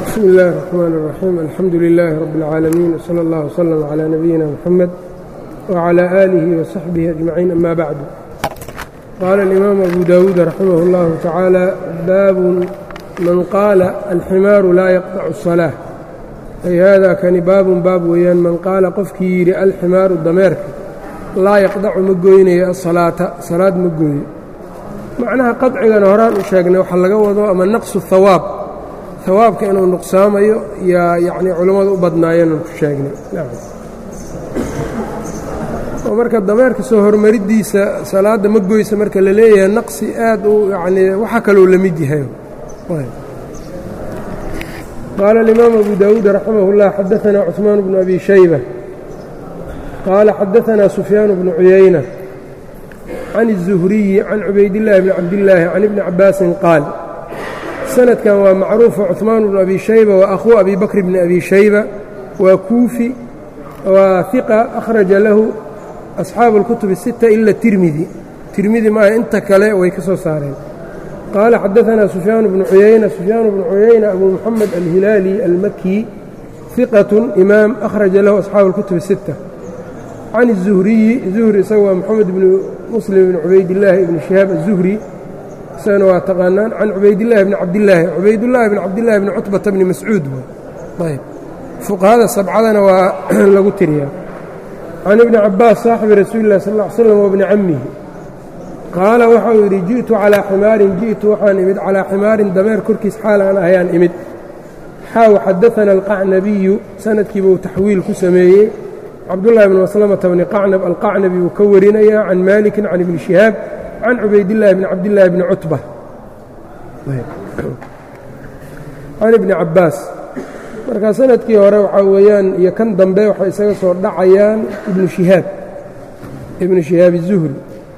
bsmi اllahi الرحmn الرaxيim alxamdu لilaahi rab اlcaalamiin wslى اllah wslm عlى nabiyina mxamed wعlى آlihi وsaxbihi أجmaciin ama bacdu qaala اlimaamu abu dawuud raximah اllahu tacaala baabun man qaala alximaaru laa yaqطacu الصalaaة ay hada kani baabun baab weeyaan man qaala qofkii yidhi alximaaru dameerka laa yaqdacu ma goynayo asalaata salaad ma gooyo macnaha qadcigana horaan u sheegnay waxaa laga wado ama naqsu hawaab hawaabka inuu nuqsaamayo yaa yacnii culammadu u badnaayeenan ku sheegnay oo marka dameerka soo hormariddiisa salaadda ma goysa marka la leeyahay naqsi aad u yacnii waxa kalou la mid yahay qaala alimaamu abu daawuud raximah اllah xadaanaa cuثmaan bnu abi shayba qaala xadaanaa sufyaan bnu cuyayna can الzuhriyi can cubaydillaahi bni cabdillaahi can ibni cabbaasin qaal sanadkan waa macruufa cuثmaan bnu abi shayba waa akhuu abi bakr bni abi shayba waa kuufi waa hiqa akhraja lahu asxaabu اlkutub الsita ila tirmidi tirmidi maaha inta kale way ka soo saareen qaala xadaanaa sufyaan bnu cuyayna sufyaan bnu cuyayna abu muxamed alhilaali almaki hiqat imaam akhraja lahu asxaabu اlkutub الsita can الzuhriyi zuhri isaga waa moxamed bnu muslim bni cubaydillaahi ibni shihaab aلzuhri isagana waa taqaanaan can cubaydillahi bni cabdillaahi cubaydullaahi bni cabdillahi bni cutbata bni mascuud ayb fuqahada sabcadana waa lagu tiriyaa can ibni cabbaas saaxibi rasuuli illahi sal ll ly slam wabni cammihi qaala waxau yidhi ji'tu calaa ximaarin ji'tu waxaan imid calaa ximaarin dameer korkiis xaal aan ahayaan imid xaaw xadaana alqacnabiyu sanadkiiba uu taxwiil ku sameeyey cabdullahi bni maslamata bni qacnab alqacnabi buu ka warinayaa can maalikin can ibni shihaab can cubaydillahi bni cabdillaahi bni cutba can ibni cabbaas marka sanadkii hore waxaa weeyaan iyo kan dambe waxay isaga soo dhacayaan ibnu shihaab ibnu shihaab izuhri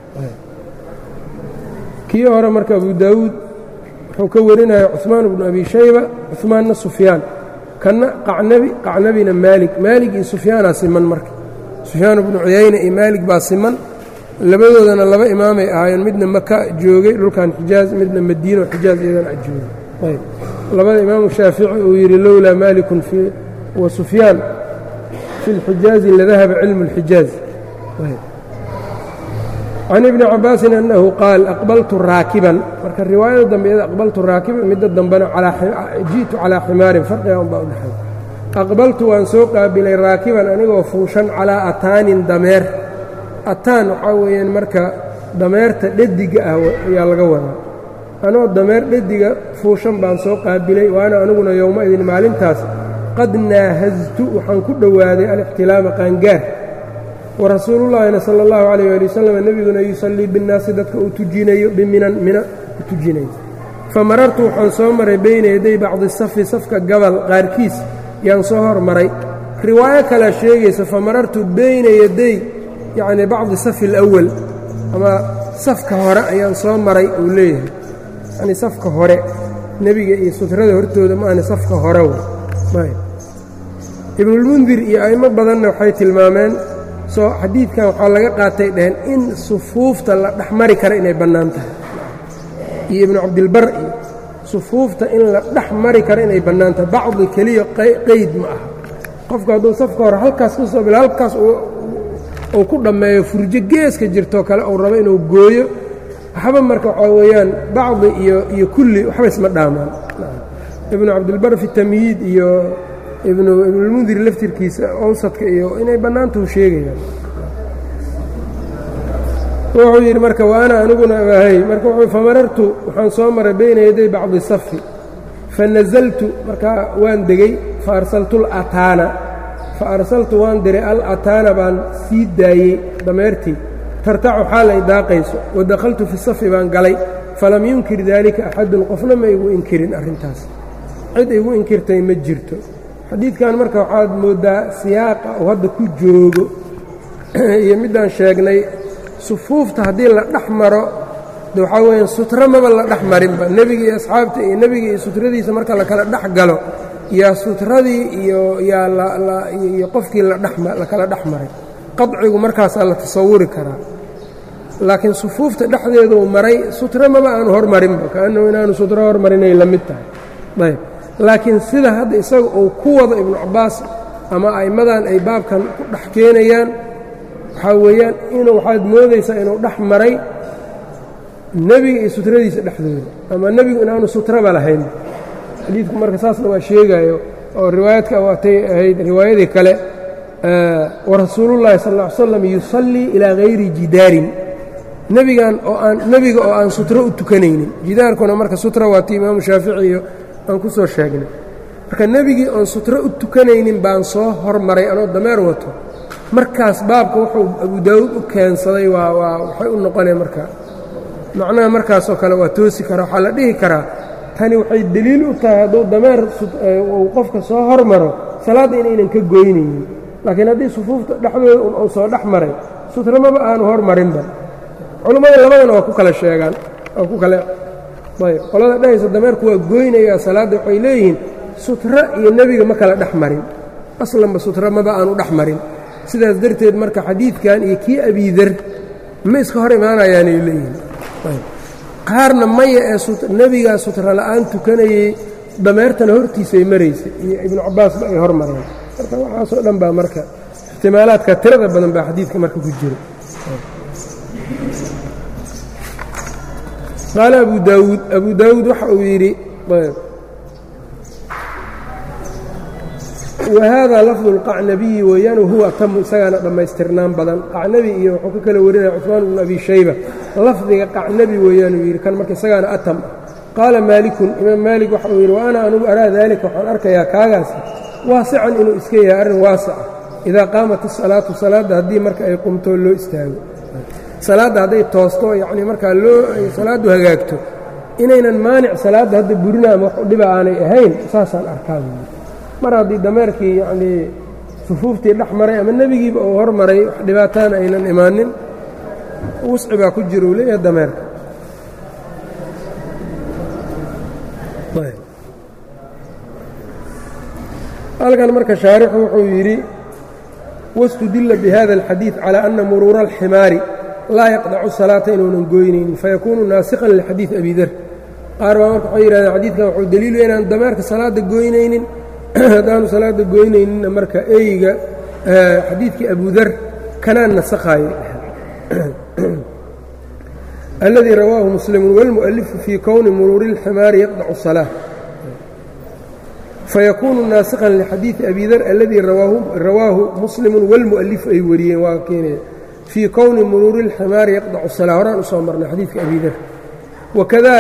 kii hore marka abu daawuud wuxuu ka warinaya cuثmaan bnu abi shayba cuثmaanna sufyaan kanna qacnabi qacnabina maalig maalig iyo sufyaanaa siman marka sufyaan bnu cuyayna iyo maalig baa siman labadoodana laba imaamay ahaayeen midna maka joogay dhulkan xijaaz midna madiino xijaaz iyadan a joogay ayb labada imaamu shaafici uu yidhi lowlaa maalikun wa sufyaan fi اlxijaazi ladahaba cilmu اlxijaaz can ibni cabaasin annahu qaal aqbaltu raakiban marka riwaayada dambe iyada aqbaltu raakiban midda dambena ji'tu calaa ximaarin farqiga unbaa u dhexay aqbaltu waan soo qaabilay raakiban anigoo fuushan calaa ataanin dameer ataan waxaa weeyaan marka dameerta dhediga ah ayaa laga wadaa anoo dameer dhediga fuushan baan soo qaabilay waana aniguna yowma idin maalintaas qad naahaztu waxaan ku dhowaaday alixtilaama qaangaar warasuulullaahina sala allahu calayh waali wasalam nebiguna yusallii binnaasi dadka uu tujinayo biminan mina ku tujinayo fa marartu waxaan soo maray beyna yaday bacdi safi safka gabal qaarkiis yaan soo hormaray riwaayo kalea sheegaysa fa marartu beyna yaday yacnii bacdi safi alawal ama safka hore ayaan soo maray uu leeyahay yacnii safka hore nebiga iyo sutrada hortooda ma ahni safka hore ibnulmundir iyo a'imo badanna waxay tilmaameen soo xadiidkan waxaa laga qaatay dheheen in sufuufta la dhex mari kara inay bannaan tahay iyo ibnu cabdilbar iyo sufuufta in la dhex mari karo inay bannaan tahay bacdi keliya qeyd ma aha qofku hadduu safka hore halkaas ka soo bila halkaas uu ku dhammeeyo furjo geeska jirtoo kale uu rabo inuu gooyo waxba marka waxaa weeyaan bacdi iyo iyo kulli waxba isma dhaamaan ibnu cabdilbar fi tamyiid iyo ibnulmundir laftirkiisa owsadka iyo inay bannaantahu sheegayaan wuxuu yidhi marka wa ana aniguna ahay marka wuxuu famarartu waxaan soo maray beyna yaday bacdi safi fa nasaltu markaa waan degey fa arsaltu alataana fa arsaltu waan diray al ataana baan sii daayey dameertii tartacu xaal ay daaqayso wa dakhaltu fi safi baan galay falam yunkir daalika axadun qofna ma igu inkirin arrintaas cid igu inkirtay ma jirto xadiidkan marka waxaad mooddaa siyaaqa uu hadda ku joogo iyo middaan sheegnay sufuufta haddii la dhex maro de waxaa weeyaan sutro maba la dhex marinba nebiga iyo asxaabta iyo nebiga iyo sutradiisa marka la kala dhex galo yaa sutradii iyo yaa iyo qofkii la kala dhex maray qadcigu markaasaa la tasawuri karaa laakiin sufuufta dhexdeeduu maray sutro maba aanu hormarinba kaannahu inaanu sutro hormarinay la mid tahay ayb laakiin sida hadda isaga uu ku wado ibnu cabbaas ama a'immadan ay baabkan ku dhex keenayaan waxaa weeyaan inuu waxaad moodaysaa inuu dhex maray nebiga iyo sutradiisa dhexdooda ama nebigu inaanu sutraba lahayn xadiidku marka saasna waa sheegaayo oo riwaayadka waatay ahayd riwaayadii kale warasuulullahi sal ll ly slam yusallii ilaa hayri jidaarin nebigan oo aan nebiga oo aan sutro u tukanaynin jidaarkuna marka sutra waa ti imaamu shaafici iyo aan ku soo sheegnay marka nebigii oon sutro u tukanaynin baan soo hormaray anoo dameer wato markaas baabka wuxuu abu daawuud u keensaday waa waa waxay u noqoneen marka macnaha markaasoo kale waa toosi karaa waxaa la dhihi karaa tani waxay deliil u tahay hadduu dameer uu qofka soo hormaro salaadda inaynan ka goynaynin laakiin haddii sufuufta dhexdooda uu soo dhex maray sutramaba aanu hormarinba culummada labadana waa ku kala sheegaan waa ku kale ayb qolada dhehaysa dameerku waa goynayaa salaadda waxay leeyihiin sutra iyo nebiga ma kala dhex marin aslanba sutra maba aanu dhex marin sidaas darteed marka xadiidkan iyo kii abiidar ma iska hor imaanayaanay leeyihiin qaarna maya ee nebigaa sutra la'aan tukanayey dameertana hortiisay maraysay iyo ibnu cabbaasba ay hor mareen marka waxaasoo dhan baa marka ixtimaalaadka tirada badan baa xadiidka marka ku jira qaala abu daawuud abu daawuud waxa uu yidhi wahada lafdu اlqacnabiyi weeyaan wahuwa atamu isagaana dhammaystirnaan badan qacnabi iyo wuxuu ka kala warinaya cuثmaan bnu abi shayba lafdiga qacnabi weeyaan uu yidhi kan marka isagaana atam qaala maalikun imaam maalik waxa uu yidhi wa ana anugu araa daalika waxaan arkayaa kaagaasi waasican inuu iska yahay arrin waasica idaa qaamat isalaatu salaadda haddii marka ay qumtoo loo istaago salaadda hadday toosto yacnii markaa loo salaaddu hagaagto inaynan maanic salaadda hadda burina ama wax dhiba aanay ahayn saasaan arkaa mar haddii dameerkii yacnii sufuuftii dhex maray ama nebigiiba uu hor maray wax dhibaataana aynan imaanin wusci baa ku jira uu leeyahay dameerka halkan marka shaarixu wuxuu yidhi wاstudila bihada اlxadiiث calى ana muruura اlximaari laa yaqdacu salaata inuunan goynaynin fayakuunu naasikhan lixadiiث abi der qaar baa marka waxay yidhahdeen xadiidkan wuxuu daliilu inaan dameerka salaadda goynaynin haddaanu salaadda goynayninna marka eyga xadiidkii abu der kanaan nasakhaye aladii rawaahu muslimu wاlmuؤalifu fii kowni muruuri اlximaari yaqdacu الsalaaة fayakuunu naasikhan lixadiidi abi dar aladii rawaahu muslimu wاlmu'alifu ay wariyeen waa keenaya fii kowni muruuri اlximaari yaqdacu الsalaa horaan u soo marnay xadiidka abi dar wakada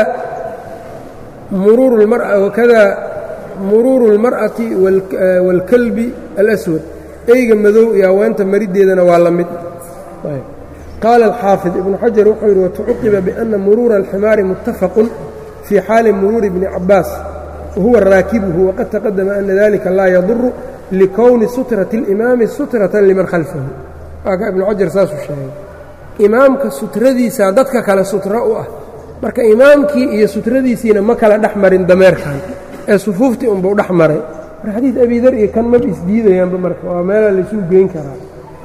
muruuru اlmar'ati wاlkalbi alaswad eyga madow iyo haweenta mariddeedana waa la mid qaala alxaafid ibnu xajar wuxuu yidhi watucuqiba biأna muruura اlximaari muttafaqu fii xaali muruuri bni cabaas wahuwa raakibuhu waqad taqadama ana dalika laa yaduru likowni sutrati اlimaami sutratan liman khalfahu waaka ibnu xajar saasuu sheegay imaamka sutradiisaa dadka kale sutro u ah marka imaamkii iyo sutradiisiina ma kala dhex marin dameerkan ee sufuuftii unbuu dhex maray mar xadiid abidar iyo kan maba isdiidayaanba marka waa meelaa laysuu geyn karaa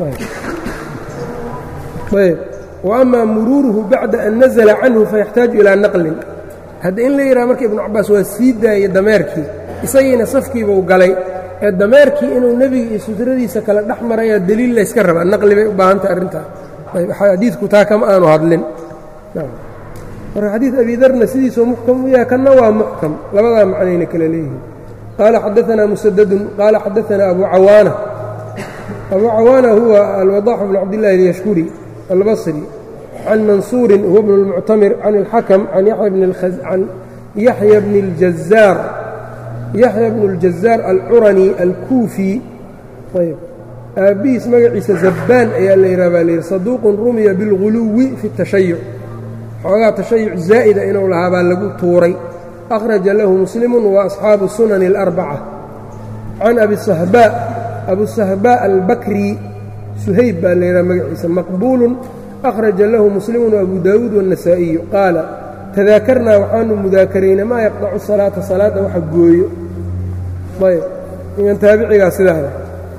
ayb wa amaa muruuruhu bacda an nazla canhu fayaxtaaju ilaa naqlin hadda in la yidhaha marka ibnu cabbaas waa sii daayey dameerkii isagiina safkiibuu galay ee dameerkii inuu nebiga iyo sutradiisa kale dhex marayaa deliil layska rabaa naqli bay u baahantahay arrintaa ayb xadiidku taa kama aanu hadlin marka xadiid abidarna sidiisuu muxkam u yahay kanna waa muxkam labadaa macnayna kale leeyihiin qaala xadaanaa musadadun qaala xadaanaa abu cawaana abu cawaana huwa alwadaax bnu cabdillahi alyashkuri albصrي can mansuuri huwa bn اlmuctamir can اlxakm can yaxya bn اljazaar yaxya bn اljazaar alcurani alkuufi ayb aabbihiis magaciisa zabbaan ayaa la yidhah baa layidhi saduuqun rumiya biاlguluwi fi الtashayuc xoogaa tashayuc zaa'ida inuu lahaa baa lagu tuuray akhraja lahu muslimu waasxaabu sunani اlarbaca can abi sahbaa abu sahbaa albakri suhayb baa la yidhaha magaciisa maqbuulun akhraja lahu muslimu abu daawuud waالnasaa'iyu qaala tadaakarnaa waxaanu mudaakaraynay maa yaqdacu salaata salaadda waxa gooyo ayb iman taabicigaa sidaada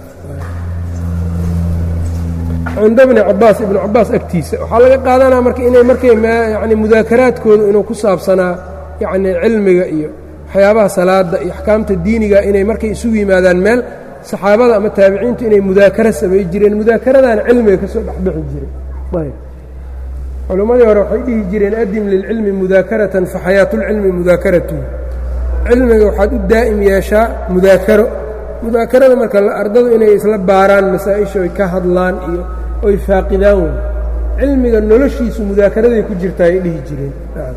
cinda bni cabaas ibnu cabaas agtiisa waxaa laga qaadanaa marka inay markay yani mudaakaraadkooda inuu ku saabsanaa yacni cilmiga iyo waxyaabaha salaada iyo axkaamta diiniga inay markay isugu yimaadaan meel saxaabada ama taabiciintu inay mudaakaro samay jireen mudaakaradaana cilmiga ka soo dhexbixi jiray ayb culimmadii hore waxay dhihi jireen adim lilcilmi mudaakaratan fa xayaatulcilmi mudaakaratu cilmiga waxaad u daa'im yeeshaa mudaakaro mudaakarada marka ardadu inay isla baaraan masaa-isha oy ka hadlaan iyo oy faaqidaan wey cilmiga noloshiisu mudaakaraday ku jirtaa ay dhihi jireen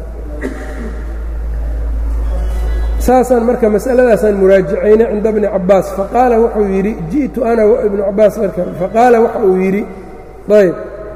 saasaan marka masaladaasaan muraajicaynay cinda bni cabbaas faqaala wuxuu yidhi ji'tu ana ibnu cabbaas marka faqaala waxa uu yidhi ayb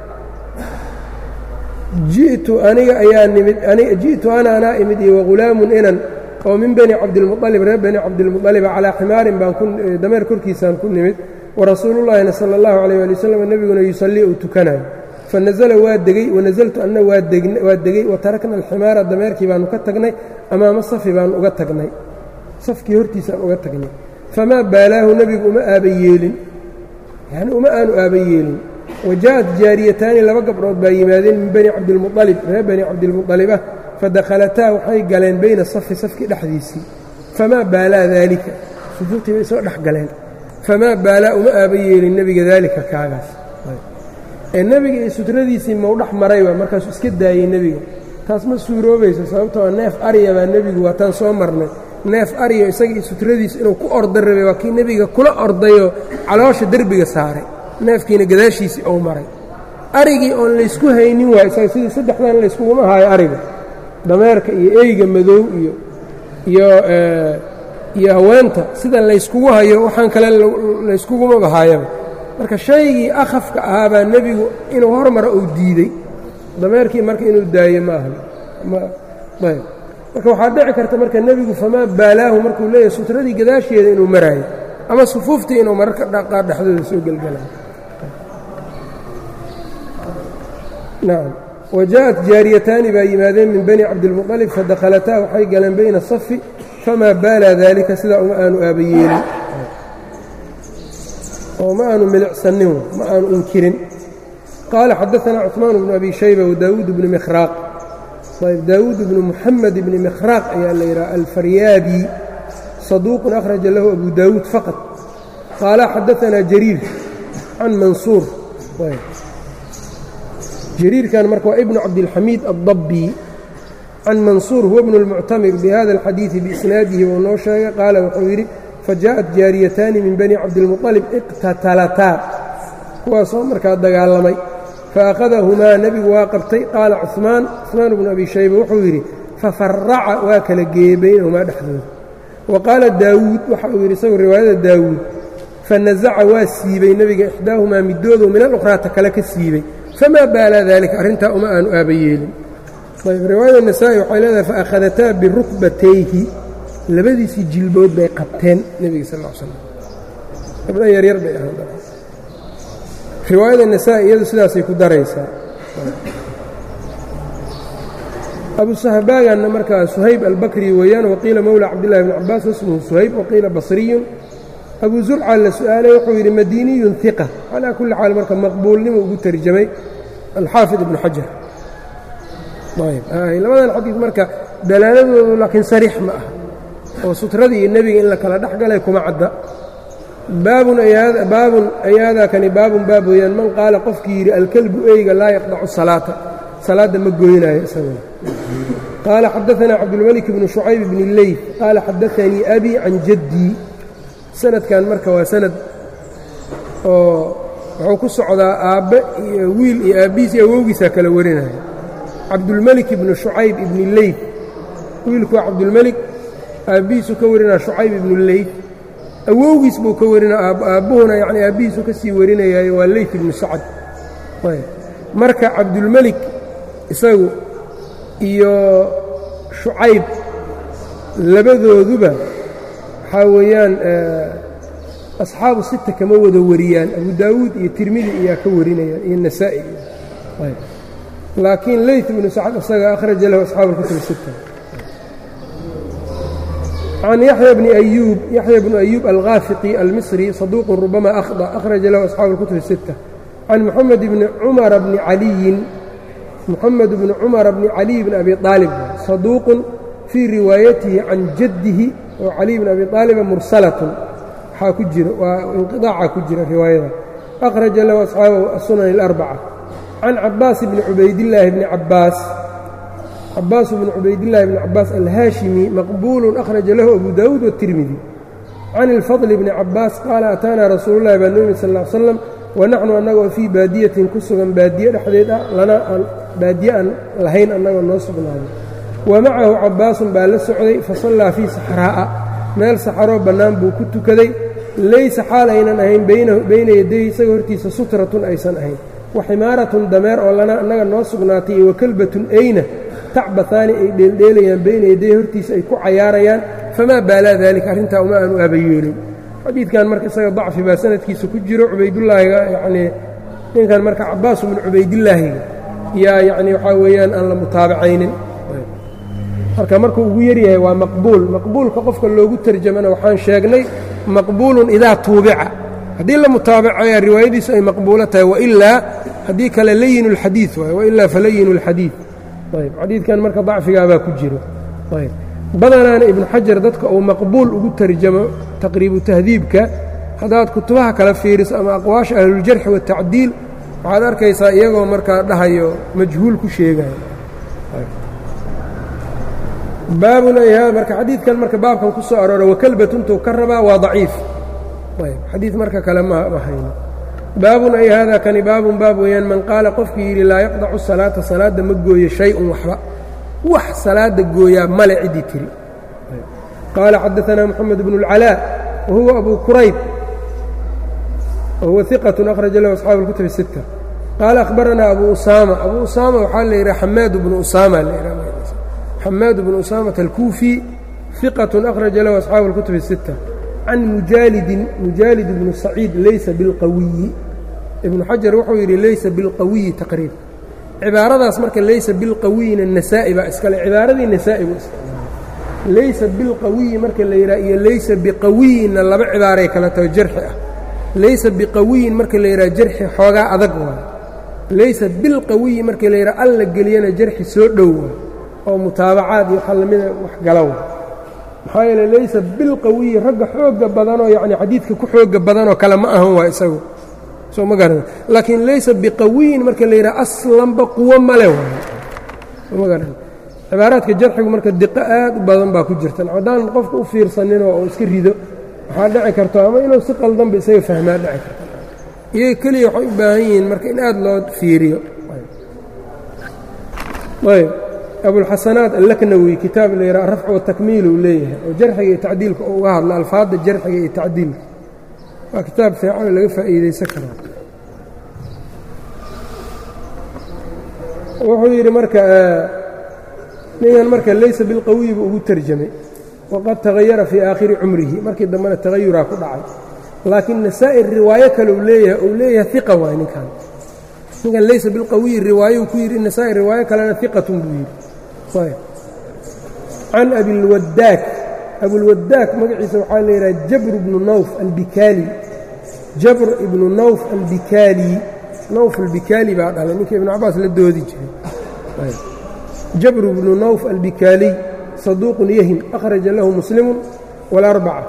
ji'tu aniga ayaa nimid ji'tu ana anaa imid iyo wahulaamun inan oo min bani cabdilmualib reer bani cabdilmualiba calaa ximaarin baan dameer korkiisaan ku nimid warasuulullaahina sala allahu calayh ali wasalam nebiguna yusallii uu tukanayo fanazla waa degey wanazaltu anna waa degey watarakna alximaara dameerkii baanu ka tagnay amaama safi baanu uga tagnay safkii hortiisaan uga tagnay famaa baalaahu nebigu uma aaba yeelin yani uma aanu aaba yeelin waja'at jaariyataani laba gabdhood baa yimaadeen min bani cabdilmualib reer bani cabdilmualibah fadakhalataa waxay galeen bayna safi safkii dhexdiisii famaa baalaa daalika sufuuftii bay soo dhex galeen famaa baalaa uma aaba yeelin nebiga daalika kaagaas ee nebiga iyo sutradiisii mau dhex marayba markaasuu iska daayey nebiga taas ma suuroobayso sababtoo neef arya baa nebigu waataan soo marnay neef arya isaga iyo sutradiisa inuu ku orda rabay waa kii nebiga kula ordayoo caloosha derbiga saaray neefkiina gadaashiisii ou maray arigii oon laysku haynin waay isaga sidii saddexdan layskuguma haayo ariga dameerka iyo eyga madow iyo iyo iyo haweenta sida layskugu hayo waxaan kale layskugumaba haayaba marka shaygii akhafka ahaabaa nebigu inuu hormara uu diidey dameerkii marka inuu daayo ma ahan ayb marka waxaa dhici karta marka nebigu famaa baalaahu markuu leeyahay sutradii gadaasheeda inuu maraayo ama sufuuftii inuu mararka dhaqaa dhexdooda soo gelgalayo nacam waja'at jaariyataani baa yimaadeen min bani cabdilmuطalib fadakhalataa waxay galeen bayna asafi famaa baalaa daalika sidaa uma aanu aaba yeelin oo ma aanu milicsanin ma aanu inkirin qaala xadaثna cثmaan bnu abi shayba wadaawuud bni mikhraaq ayb daawuud bnu muxamed bni mikhraaq ayaa la yidhaha alfaryaabi saduuqun akhraja lahu abu daawuud faqad qaala xadaثna jariir can mansuur jariirkan marka waa ibnu cabdilxamiid aلdabi can mansuur huwa bnu اlmuctamir bihada اlxadiiثi biisnaadihi buu noo sheegay qaala wuxuu yidhi fajaءat jaariyataani min bani cabdilmuطalib iqtatalataa kuwaasoo markaa dagaalamay faأkhadahumaa nebigu waa qabtay qaala cuثmaan cuثmaan bnu abi shayba wuxuu yidhi fafaraca waa kala geeyey baynahumaa dhexdooda wa qaala daawuud waxa uu yidhi isagu riwaayada daawuud fanazaca waa siibay nebiga ixdaahumaa midoodu min alukhraata kale ka siibay famaa baalaa dalika arrintaa uma aanu aaba yeelin ayb riwaayada nasaa'i waxay leedahay faakhadataa birukbatayhi labadiisii jilbood bay qabteen nebiga sal l slam gabdha yaryar bay ahaan riwaayada nasaa'i iyadu sidaasay ku daraysaa abu sahbaaganna markaa suhayb albakri weeyaan waqiila mowla cabdillahi bni cabaas wasmuhu suhayb waqiila basriyun abu zurca la su'aalay wuxuu yidhi madiiniyun hiqa calaa kulli xaal marka maqbuulnimo ugu tarjamay alxaafid ibnu xajar ayb labadan xadiid marka dalaaladoodu laakiin sariix ma ah oo sutradii iyo nebiga in la kala dhex galay kuma cadda baabun baabun ayaadaakani baabun baab weeyaan man qaala qofkii yidhi alkelbu eyga laa yaqdacu salaata salaadda ma goynayo isaguna qaala xadaanaa cabdulmalik bnu shucayb bni leyf qaala xadaanii abi can jaddii sanadkan marka waa sanad oo wuxuu ku socdaa aabbe iyo wiil iyo aabbihiis iyo awowgiisaa kala warinaya cabdulmelik ibnu shucayb ibni leyf wiilku waa cabdulmelik aabbihiisuu ka warinaya shucayb ibnu leyf awowgiis buu ka warinaya aabbuhuna yacni aabbihiisuu ka sii warinayaayo waa leyf ibnu sacad marka cabdulmelik isagu iyo shucayb labadooduba waxaa weeyaan asxaabu sita kama wada wariyaan abu daawuud iyo tirmidi ayaa ka warinayaan iyo nasaa'i laakiin leyt ibnu sacad isaga akhraja lahu asxaabu اlkutub sita can yaxya bni ayuub yaxya bnu ayuub alghaafiqi almisri saduuqun rubama akhda akhraja lahu asxaabu اlkutub sita can moxamed bni cumara bni caliyin moxamed bni cumara bni caliy bni abi aalib saduuqun fii riwaayatihi can jaddihi oo caliy bn abi aaliba mursalatun waxaa ku jira waa inqiطaaca ku jira riwaayada akhraja lahu asxaabahu aلsunan اlarbaca can cabaas bni cubaydillaahi bni cabaas cabaas bni cubaydillahi bni cabaas alhaashimi maqbuulu akhraja lahu abu daawuud wالtirmidi can ilfadl bni cabaas qaala ataanaa rasuulu llahi baa noo yimid sal ll slam wanaxnu annagoo fii baadiyatin ku sugan baadiye dhexdeed ah lana aan baadiye aan lahayn annagoo noo sugnaaday wa macahu cabaasun baa la socday fasallaa fii saxraa'a meel saxaroo bannaan buu ku tukaday laysa xaal aynan ahayn bayna yadayhi isaga hortiisa sutratun aysan ahayn wa ximaaratun dameer oo lana annaga noo sugnaatay iyo wa kelbatun ayna tacbataani ay dheeldheelayaan bayna yadayhi hortiisa ay ku cayaarayaan famaa baalaa daalika arrintaa uma aanu aabayeelin xadiidkan marka isaga dacfi baa sanadkiisa ku jiro cubaydulaahiga yacnii ninkan marka cabaasu min cubaydillaahiga yaa yacni waxaa weeyaan aan la mutaabacaynin marka markuu ugu yaryahay waa maqbuul maqbuulka qofka loogu tarjamana waxaan sheegnay maqbuulun idaa tuubica haddii la mutaabacaya riwaayadiisu ay maqbuulo tahay wailaa haddii kale layin اlxadiid waay wailaa falayin اlxadiid ayb xadiidkan marka dacfigaabaa ku jiro ayb badanaana ibnu xajar dadka uu maqbuul ugu tarjamo taqriibu tahdiibka haddaad kutubaha kala fiiriso ama aqwaasha ahluljarxi waatacdiil waxaad arkaysaa iyagoo markaa dhahayo majhuul ku sheegayo baabun ay marka xadiidkan marka baabkan ku soo aroora wakalbatuntuu ka rabaa waa daciif ayb xadiid marka kale ma hayno baabun ay haadaa kani baabun baab weeyaan man qaala qofkii yidhi laa yaqdacu salaata salaadda ma gooyo shay-un waxba wax salaada gooyaa male ciddii tiri qaala xadaanaa moxamed bnu اlcalaa wahuwa abu kurayb wahuwa iqat akhraja lahu asxaabu اlkutub الsita qaala akhbaranaa abu usaama abu usaama waxaa la yidhaha xamaad bnu usaama xamaad bnu usaamata alkuufi iqat akhraja lahu asxaabu اlkutub الsita can mujaalidin mujaalid bnu saciid laysa bilqawiyi ibnu xajar wuxuu yidhi laysa bilqawiyi taqriib cibaaradaas marka laysa bilqawiyina nasaa'i baa iskale cibaaradii nasaa'i buu isticmaalay laysa bilqawiyi marka la yidhaha iyo laysa biqawiyinna laba cibaaray kala taho jarxi ah laysa biqawiyin marka la yidhaha jarxi xoogaa adag waayo laysa bilqawiyi marka la yidhaha alla geliyana jarxi soo dhow waayo oo mutaabacaad iyo waxaa lamida wax gala waayo maxaa yeele laysa bilqawiyi ragga xooga badanoo yacni xadiidka ku xooga badanoo kale ma ahan waa isagu soo ma garana laakiin laysa biqawiyin marka la yidhaha aslanba quwo male waayo soo ma garana cibaaraadka jarxigu marka diqo aad u badan baa ku jirtan haddaan qofka u fiirsaninoo uu iska rido waxaa dhici karto ama inuu si qaldanba isaga fahmaa dhici karto iyaga keliya waxay u baahan yihiin marka in aad loo fiiriyo ayb abulxasanaat allaknawi kitaab la yidhaha arafcu watakmiil uu leeyahay oo jarxiga iyo tacdiilka oo uga hadla alfaadda jarxiga iyo tacdiilka waa kitaab fiican laga faa'iidaysan karaa wuxuu yidhi marka ningan marka laysa bilqawiyi buu ugu terjamay waqad tagayara fii aakhiri cumrihi markii dambena tagayuraa ku dhacay laakiin nasaa'ir riwaayo kale uu leeyahay uu leeyahay iqa waay ninkan ninkan laysa bilqawiyi riwaayou ku yidhi nasaa'ir riwaayo kalena iqatun buu yidhi can abilwadaak abulwadaak magaciisa waxaa la yidhaha jabr ibnu nawf albikaali jabr ibnu nawf albikaali nawf albikaali baa dhalay ninka ibnu cabaas la doodi jiray jabr bnu nawf albikaaliy saduuqun yahim akhraja lahu muslimu wاlarbaca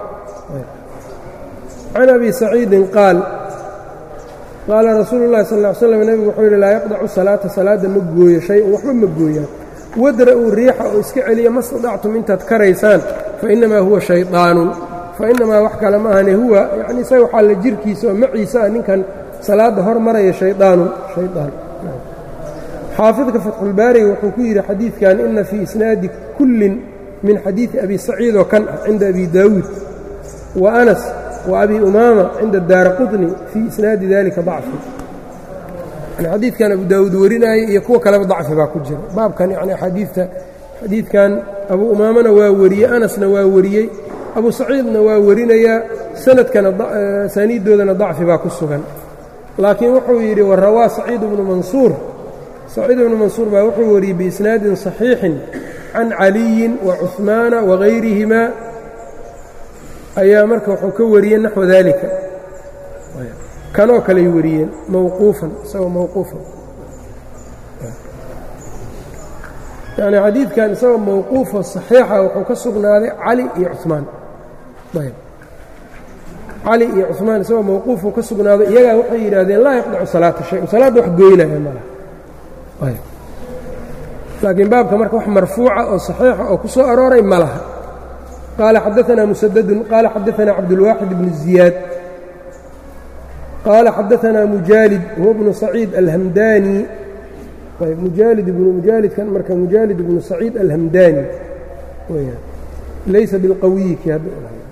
can abi saciidin qaal qaala rasuulu اllahi sal ly slam nebigu wuxuu yidhi laa yaqdacu salaata salaadda ma gooyo shay-un waxba ma gooyaan wadra'uu riixa oo iska celiya ma stadactum intaad karaysaan fainamaa huwa shayطaanun fainamaa wax kale ma ahane huwa yani isaga waxaa la jirkiisa oo maciisa ah ninkan salaadda hor maraya shayطaanun shayطaan xaafidka fatxulbaariga wuxuu ku yidhi xadiidkan ina fii isnaadi kullin min xadiidi abi saciid oo kan ah cinda abi daawuud wa anas wa abi umaama cinda daara qutni fii isnaadi dalika dacfi yani xadiidkan abu daawuud warinaaye iyo kuwa kaleba dacfi baa ku jira baabkan yani axaadiidta xadiidkan abu umaamana waa wariyey anasna waa wariyey abu saciidna waa warinayaa sanadkana saaniiddoodana dacfi baa ku sugan laakiin wuxuu yidhi warawaa saciid bnu mansuur saciid ibnu mansuur baa wuxuu wariyey biisnaadin صaxiixin can caliyin wa cuثmaana wagayrihimaa ayaa marka wuxuu ka wariyey naxو dalika kanoo kaley wariyeen mawquufan isagoo mawquufan yacni xadiidkan isagoo mawquufo saxiixa wuxuu ka sugnaaday cali iyo cumaan ayb cali iyo cumaan isagoo mawquufuu ka sugnaaday iyagaa waxay yidhaahdeen laa yaqdacu salaata shay salaadda wax goynaya malaha ayb laakiin baabka marka wax marfuuca oo saxiixa oo ku soo arooray ma laha qaala xadaanaa musadadun qaala xadaanaa cabdulwaaxid bnu ziyaad qaala xadaanaa mujaalid huwa bnu saciid alhamdaani ayb mujaalid ibnu mujaalidkan marka mujaalid ibnu saciid alhamdaani weyaan laysa bilqawiyi kii hadda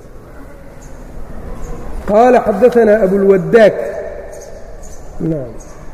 qaala xadaanaa abulwadaak nam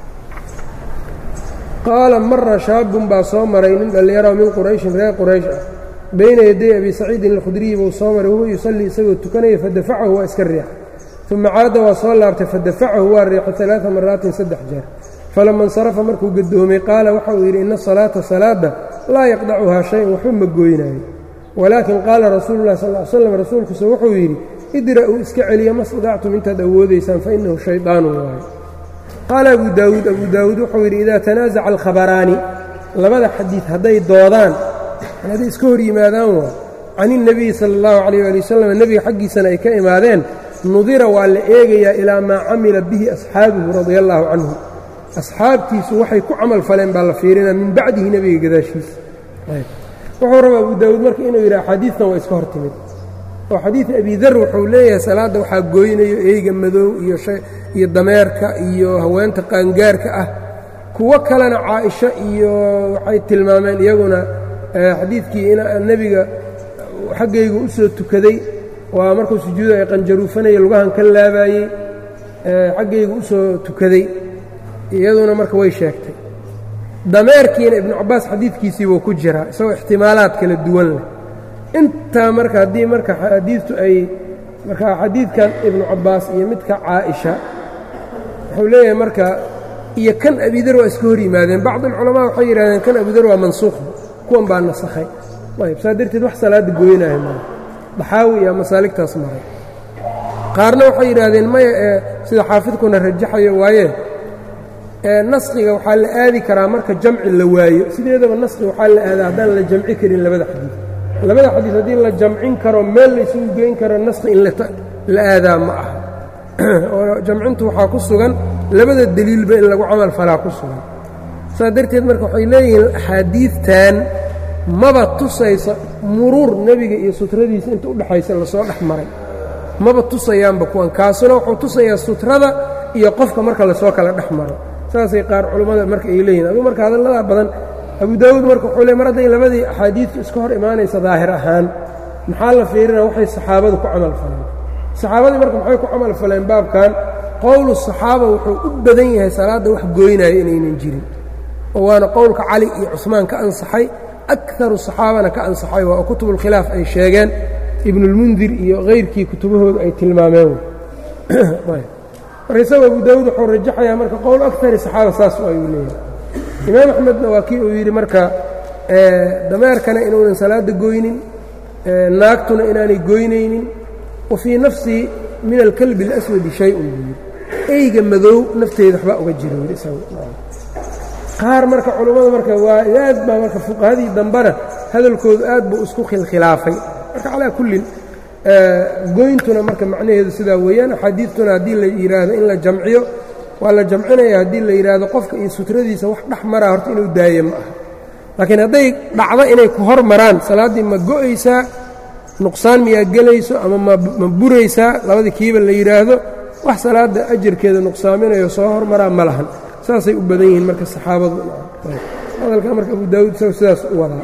qaala mara shaabun baa soo maray nin dhallinyaro min qurayshin reer quraysh ah bayna yaday abi saciidin alkhudriyi buu soo maray wahuwa yusallii isagoo tukanaya fadafacahu waa iska riixay uma caada waa soo laabtay fadafacahu waa riixay alaaa maraatin saddex jeer falama insarafa markuu gadoomay qaala waxa uu yidhi ina asalaata salaadda laa yaqdacuhaa shay-un waxba ma gooynaayo walaakin qaala rasuulu lah sal l slam rasuulkuse wuxuu yidhi idra'uu iska celiya ma stadactum intaad awoodaysaan fa innahu shaydaanun waayo qaala abu daawuud abu daawuud wuxuu yidhi idaa tanaasaca alkhabaraani labada xadiid hadday doodaan hadday iska hor yimaadaan waa can ilnebiyi sala allahu calayh ali wasalam nebiga xaggiisana ay ka imaadeen nudira waa la eegayaa ilaa maa camila bihi asxaabuhu radia allaahu canhu asxaabtiisu waxay ku camal faleen baa la fiirinaa min bacdihi nebiga gadaashiisa wuxuu rabaa abu daawuud marka inuu yidhi axaadiistan waa iska hor timid oo xadiid abi dar wuxuu leeyahay salaadda waxaa gooynayo eyga madow iyo dameerka iyo haweenta qaangaarka ah kuwo kalena caaisho iyo waxay tilmaameen iyaguna xadiidkii nebiga xaggaygu u soo tukaday waa markuu sujuuda ay qanjaruufanaya lugahan ka laabaayey xaggaygu u soo tukaday iyaduna marka way sheegtay dameerkiina ibnu cabbaas xadiidkiisii buu ku jiraa isagoo ixtimaalaad kala duwan leh intaa marka haddii marka xadiidtu ay marka xadiidkan ibnu cabbaas iyo midka caaisha wuxuu leeyahay marka iyo kan abidar waa iska hor yimaadeen bacd alculamaa waxay yidhahdeen kan abidar waa mansuukhba kuwan baa nasakhay ayb saa darteed wax salaadda gooynaya mala daxaawi iyo masaaligtaas maray qaarna waxay yidhaahdeen maya ee sida xaafidkuna rajaxayo waaye naskiga waxaa la aadi karaa marka jamci la waayo sideedaba naskiga waxaa la aadaa haddaan la jamci karin labada xadiid labada xadiid haddii la jamcin karo meel la isugu geyn karo naski in la aadaa ma aha oo jamcintu waxaa ku sugan labada deliilba in lagu camal falaa ku sugan saas darteed marka waxay leeyihiin axaadiidtan maba tusayso muruur nebiga iyo sutradiisa inta udhexaysa lasoo dhex maray maba tusayaanba kuwan kaasuna wuxuu tusayaa sutrada iyo qofka marka lasoo kala dhex maro saasay qaar culammada marka ay leeyihin aduu marka hadalladaa badan abu daawuud marka wuxuu le mar hadday labadii axaadiidtu iska hor imaanaysa daahir ahaan maxaa la fiirina waxay saxaabadu ku camal faleen saxaabadii marka maxay ku camal faleen baabkan qowlu saxaaba wuxuu u badan yahay salaadda wax gooynaya inaynan jirin oo waana qowlka cali iyo cusmaan ka ansaxay akaru saxaabana ka ansaxay waa oo kutubulkhilaaf ay sheegeen ibnulmundir iyo kayrkii kutubahooda ay tilmaameen marka isagu abu daawuud wuxuu rajaxayaa marka qowl akari saxaaba saas ayuu leeyahay imaam axmedna waa kii uu yidhi marka dameerkana inuunan salaadda goynin naagtuna inaanay goynaynin wa fii nafsii min alkalbi اlaswadi shay-un buu yidhi eyga madow nafteeda waxbaa uga jira yidhi isagu qaar marka culummada marka waa aad baa marka fuqahadii dambena hadalkoodu aad buu isku khilkhilaafay marka calaa kullin goyntuna marka macnaheedu sidaa weeyaan axaadiidtuna haddii la yidhaahdo in la jamciyo waa la jamcinaya haddii la yidhaahdo qofka iyo sutradiisa wax dhex maraa horta inuu daaye ma aha laakiin hadday dhacdo inay ku hor maraan salaaddii ma go'aysaa nuqsaan miyaa gelayso ama ma buraysaa labadii kiiba la yidhaahdo wax salaadda ajarkeeda nuqsaaminayo soo hormaraa ma lahan saasay u badan yihiin marka saxaabadu hadalka marka abu daawuud isago sidaas u wadaa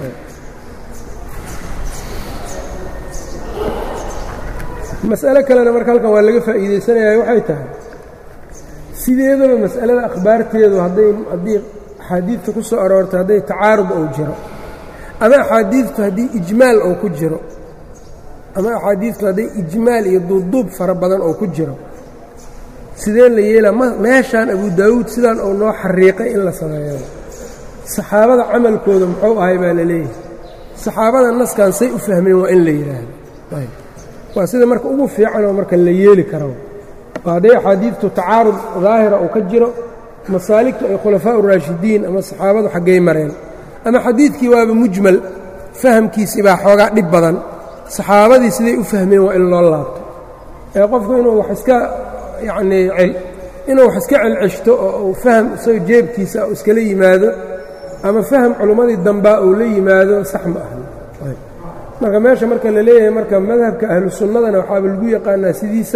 mas'alo kalena marka halkan waa laga faa'iidaysanaya waxay tahay sideedaba mas'alada akhbaarteedu hadday haddii axaadiidta ku soo aroortay hadday tacaarud ou jiro ama axaadiidtu haddii ijmaal ou ku jiro ama axaadiidtu hadday ijmaal iyo duubduub fara badan oo ku jiro sidee la yeelaa meeshaan abu daawuud sidaan uu noo xariiqay in la sameeyo saxaabada camalkooda muxuu ahay baa la leeyahay saxaabada naskan say u fahmeen waa in la yidhaahdo waa sida marka ugu fiicanoo marka la yeeli karo oo hadday axaadiidtu tacaarud daahira uu ka jiro masaaligtu ay khulafaa uraashidiin ama saxaabadu xaggay mareen ama xadiidkii waaba mujmal fahamkiisii baa xoogaa dhib badan saxaabadii siday u fahmeen waa in loo laabto ee qofku inuu wax iska yacnii inuu wax iska celceshto oo uu faham isaga jeebkiisa u iskala yimaado ama faham culummadii dambaa uu la yimaado sax ma aha marka meesha marka la leeyahay marka madhabka ahlu sunnadana waxaaba lagu yaqaanaa sidiisa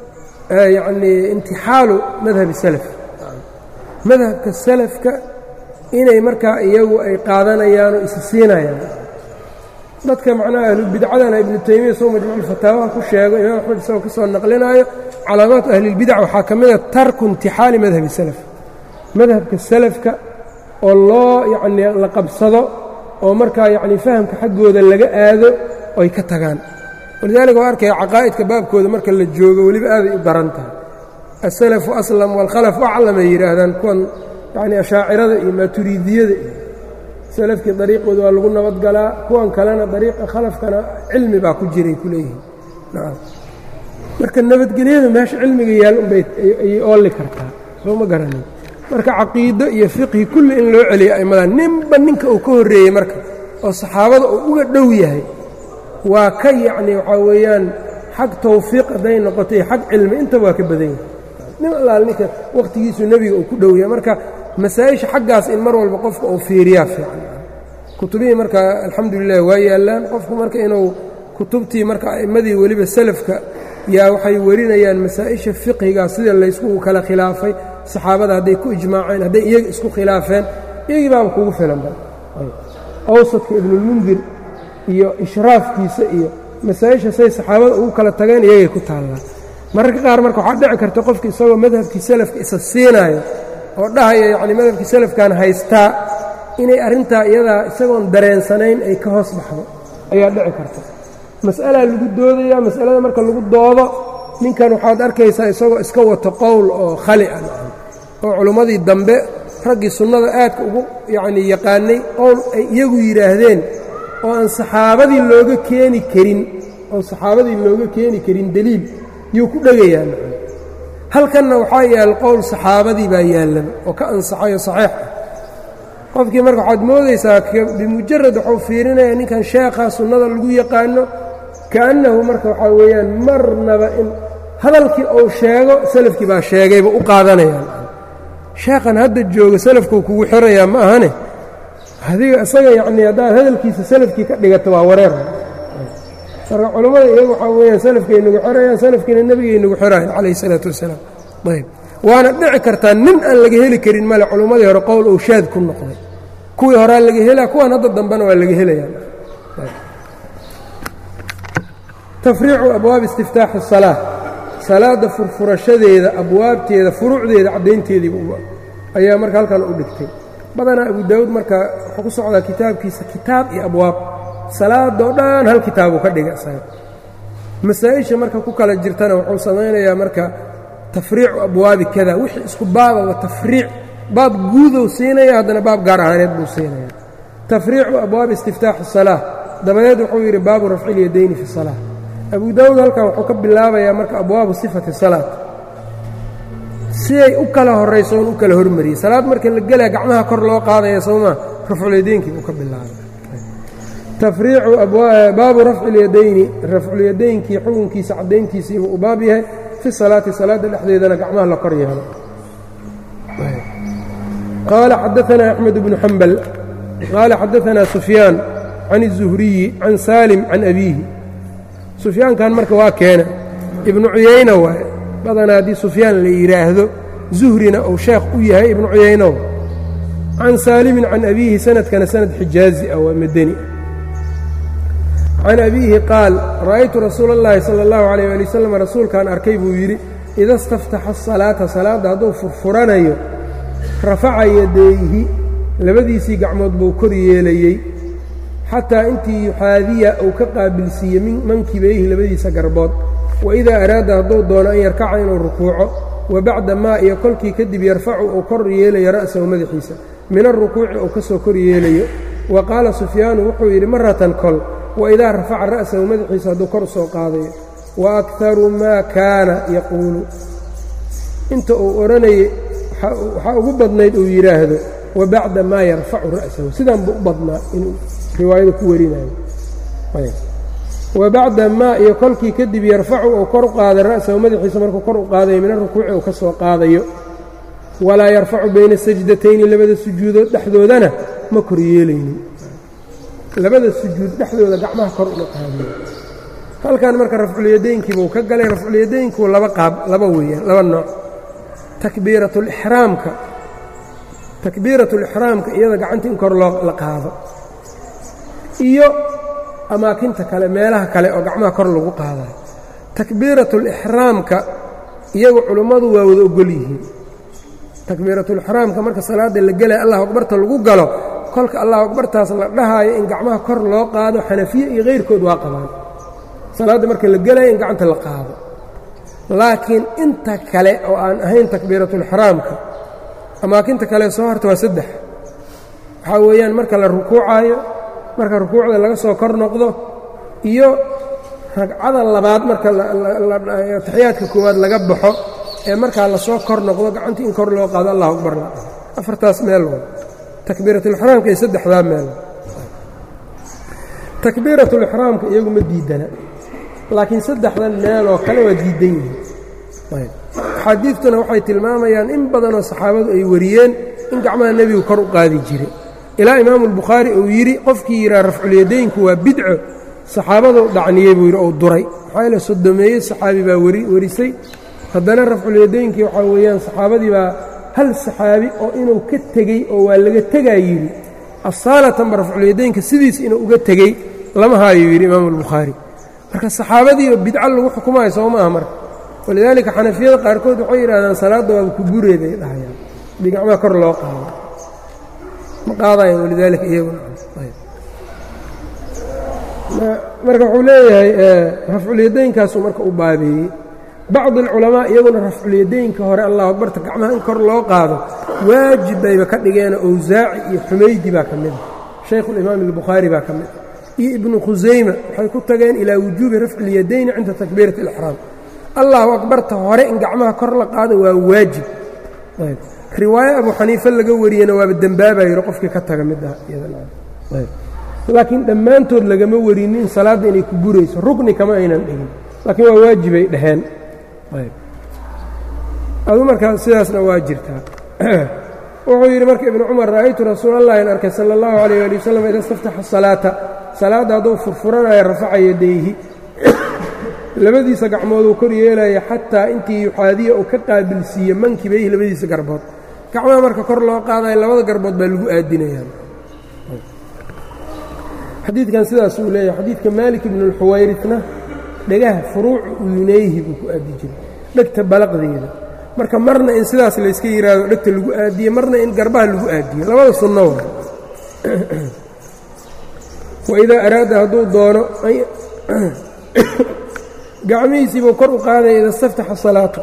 yacnii intixaalu madhabi salaf madhabka salafka inay markaa iyagu ay qaadanayaan oo isi siinayaan dadka macnaha ahlubidcadana ibnu taymiya soo majmuuculfataawaha ku sheego imaam axmed isagoo ka soo naqlinaayo calaamaatu ahlilbidac waxaa ka mida tarku intixaali madhabi salaf madhabka salafka oo loo yacnii la qabsado oo markaa yacni fahamka xaggooda laga aado oy ka tagaan walidaalika waa arkaya caqaa'idka baabkooda marka la joogo weliba aaday u daran tahay asalafu aslam waalkhalafu aclam ay yidhaahdaan kuwan yacni ashaacirada iyo maaturiidiyada iyo salafkii dariiqooda waa lagu nabadgalaa kuwan kalena dariiqa khalafkana cilmi baa ku jiray ku leeyihiin nacam marka nabadgelyada meesha cilmiga yaal unbay ayay oolli kartaa soo ma garanin marka caqiido iyo fiqhi kulli in loo celiyo aimmadan ninba ninka uu ka horreeyey marka oo saxaabada uu uga dhow yahay waa ka yacni waxaa weeyaan xag tawfiiq hadday noqoto iyo xag cilmi intaba waa ka badan yahay nin allaal ninka wakhtigiisu nebiga uu ku dhow yahay marka masaa-isha xaggaas in mar walba qofka uu fiiriyaa fiican kutubihii marka alxamdulilah waa yaallaan qofku marka inuu kutubtii marka a'immadii weliba salafka yaa waxay warinayaan masaa-isha fiqhiga sida laysku kala khilaafay saxaabada hadday ku ijmaaceen hadday iyaga isku khilaafeen iyagii baaba kugu filan ba awsadka ibnulmundir iyo ishraafkiisa iyo masaa-isha say saxaabada ugu kala tageen iyagay ku taallaa mararka qaar marka waxaa dhici karta qofka isagoo madhabkii salafka isa siinaayo oo dhahaya yacni madhabkii salafkan haystaa inay arrintaa iyadaa isagoon dareensanayn ay ka hoos baxdo ayaa dhici karta mas'alaa lagu doodayaa mas'alada marka lagu doodo ninkan waxaad arkaysaa isagoo iska wato qowl oo khali ah oo culummadii dambe raggii sunnada aadka ugu yacnii yaqaanay qowl ay iyagu yidhaahdeen oo aan saxaabadii looga keeni karin oon saxaabadii looga keeni karin deliil yuu ku dhegayaa halkanna waxaa yaal qowl saxaabadii baa yaallan oo ka ansaxayo saxiix ah qofkii marka waxaad moodaysaa bimujarad waxuu fiirinayaa ninkan sheekhaa sunnada lagu yaqaano kaannahu marka waxaa weeyaan marnaba in hadalkii uu sheego salafkii baa sheegayba u qaadanayaan sheekhan hadda jooga salafkuu kugu xirayaa ma ahane adiga isaga yacnii haddaad hadalkiisa salafkii ka dhigato waa wareer marka culammada iyagu waxaa weeyaan salafkay nagu xirayaan salafkiina nebigay nagu xirayan calayhi isalaatu wassalaam ayb waana dhici kartaa nin aan laga heli karin male culummadii hore qowl ou shaad ku noqday kuwii horaa laga helaa kuwan hadda dambena waa laga helayaa tafriicu abwaabi istiftaaxi الsalaa salaadda furfurashadeeda abwaabteeda furuucdeeda caddaynteediiba ayaa marka halkan u dhigtay badanaa abu daawuud marka wuxuu ku socdaa kitaabkiisa kitaab iyo abwaab salaadoo dhan hal kitaabuu ka dhiga isaga masaa-isha marka ku kala jirtana wuxuu samaynayaa marka tafriicu abwaabi kada wixii isku baababa tafriic baab guudow siinaya haddana baab gaar ahaaneed buu siinaya tafriicu abwaabi istiftaaxi الsalaa dabadeed wuxuu yidhi baabu rafci اlyadayni fi الsalaa abu daawuud halkan wuxuu ka bilaabayaa marka abwaabu sifati salaat siday u kala horrayso oon u kala hormariyey salaad marka la gelaya gacmaha kor loo qaadaya soomaa rafculyadeynkii buu ka bilaabay tafriicu baabu rafci اlyadayni rafculyadaynkii xukunkiisa caddayntiisiibuu u baab yahay fi salaati salaadda dhexdeedana gacmaha la kor yeelo qaala xadaanaa axmed bnu xambal qaala xadaanaa sufyaan can الzuhriyi can saalim can abiihi sufyaankan marka waa keena ibnu cuyayna waaye badanaa haddii sufyaan la yidhaahdo zuhrina uu sheekh u yahay ibnu cuyaynow can saalimin can abiihi sanadkana sanad xijaazi ah waa madani can abiihi qaal ra'aytu rasuula اllahi salى اllahu عalيyه ali wasalam rasuulkaan arkay buu yidhi ida staftaxa asalaata salaadda hadduu furfuranayo rafaca yadayhi labadiisii gacmood buu kor yeelayey xataa intii yuxaadiya uu ka qaabilsiiye mankibayhi labadiisa garbood waidaa araada hadduu doono an yarkaca inuu rukuuco wa bacda maa iyo kolkii kadib yarfacu uu kor yeelayo ra'sahu madaxiisa min alrukuuci uu ka soo kor yeelayo wa qaala sufyaanu wuxuu yidhi maratan kol waidaa rafaca ra'sahu madaxiisa hadduu kor soo qaadayo wa akharu maa kaana yaquulu inta uu odhanayay waxaa ugu badnayd uu yidhaahdo wa bacda maa yarfacu ra'sahu sidaan buu u badnaa inuu riwaayada ku warinayo wa bacda maa iyo kolkii kadib yarfacu uu kor u qaaday ra'sahu madaxiisa markuu kor u qaadayo min arukuuci uu ka soo qaadayo walaa yarfacu bayna sajdatayni labada sujuudood dhexdoodana ma kor yeelaynin labada sujuud dhexdooda gacmaha kor uma qaadayo halkan marka rafculyadaynkiibuu ka galay rafculyadaynku laba qaab laba weeyaan laba nooc takbiiratulixraamka takbiiratulixraamka iyada gacanta in kor loo la qaado iyo amaakinta kale meelaha kale oo gacmaha kor lagu qaadayo takbiiratulixraamka iyagu culummadu waa wada ogol yihiin takbiiratulixraamka marka salaadda la gelaya allahu akbarta lagu galo kolka allahu akbartaas la dhahaayo in gacmaha kor loo qaado xanafiye iyo kayrkood waa qabaan salaadda marka la gelaya in gacanta la qaado laakiin inta kale oo aan ahayn takbiiratulixraamka amaakinta kale soo horta waa saddex waxaa weeyaan marka la rukuucaayo marka rukuucda laga soo kor noqdo iyo ragcada labaad marka taxiyaadka koowaad laga baxo ee markaa lasoo kor noqdo gacantii in kor loo qaado allahu akbar la afartaas meel wa takbiiratulixraamka iyo saddexdaa meel takbiiratulixraamka iyagu ma diidana laakiin saddexdan meeloo kale waa diidan yihiin axaadiidtuna waxay tilmaamayaan in badanoo saxaabadu ay wariyeen in gacmaha nebigu kor u qaadi jiray ilaa imaamu albukhaari uu yidhi qofkii yidhaha rafculyadaynku waa bidco saxaabaduu dhacniyey buu yidhi ou duray maxaa yeele sodomeeye saxaabi baa warisay haddana rafculyadaynkii waxaa weeyaan saxaabadii baa hal saxaabi oo inuu ka tegey oo waa laga tegaa yidhi asaalatanba rafculyadaynka sidiis inuu uga tegey lama haayuu yidhi imaamu albukhaari marka saxaabadiiba bidco lagu xukumayo soo ma aha marka walidaalika xanafiyada qaarkood waxay yidhahdaan salaadda waaba ku bureeday dhahayaan hadii gacmaha kor loo qaado ma qaadayaan walidaalika iyaguna marka wuxuu leeyahay rafculyadaynkaasuu marka u baabeeyey bacdi alculamaa iyaguna rafculyadaynka hore allahu akbarta gacmaha in kor loo qaado waajib bayba ka dhigeen owsaaci iyo xumaydi baa ka mid a shaykhulimaam albukhaari baa ka mid a iyo ibnu khusayma waxay ku tageen ilaa wujuubi rafci اlyadayni cinda takbiirati اlixraam allahu akbarta hore in gacmaha kor la qaado waa waajib riwaayo abu xaniife laga wariyena waaba dembaabaa yidhi qofkii ka taga mid ah laakiin dhammaantood lagama warinin salaadda inay ku burayso rukni kama aynan dhigin laakiin waa waajibay dhaheen adu markaa sidaasna waa jirtaa wuxuu yidhi marka ibnu cumar ra'aytu rasuul allahi an arkay sala اllahu alayh ali wasalam ida istaftaxa salaata salaadda hadduu furfuranaya rafaca yadayhi labadiisa gacmooduu kor yeelaya xataa intii yuxaadiya uu ka qaabilsiiye mankibayhi labadiisa garbood gacmaha marka kor loo qaadayo labada garbood baa lagu aadinayaa xadiidkan sidaasuu leeyahay xadiidka maalik ibnu اlxuwayritna dhegaha furuucu udunayhi buu ku aadi jiray dhegta balaqdeeda marka marna in sidaas layska yidhaahdo dhegta lagu aadiye marna in garbaha lagu aadiyo labada sunno wa waidaa araada hadduu doono gacmihiisiibuu kor u qaadaya ida istaftaxa salaatu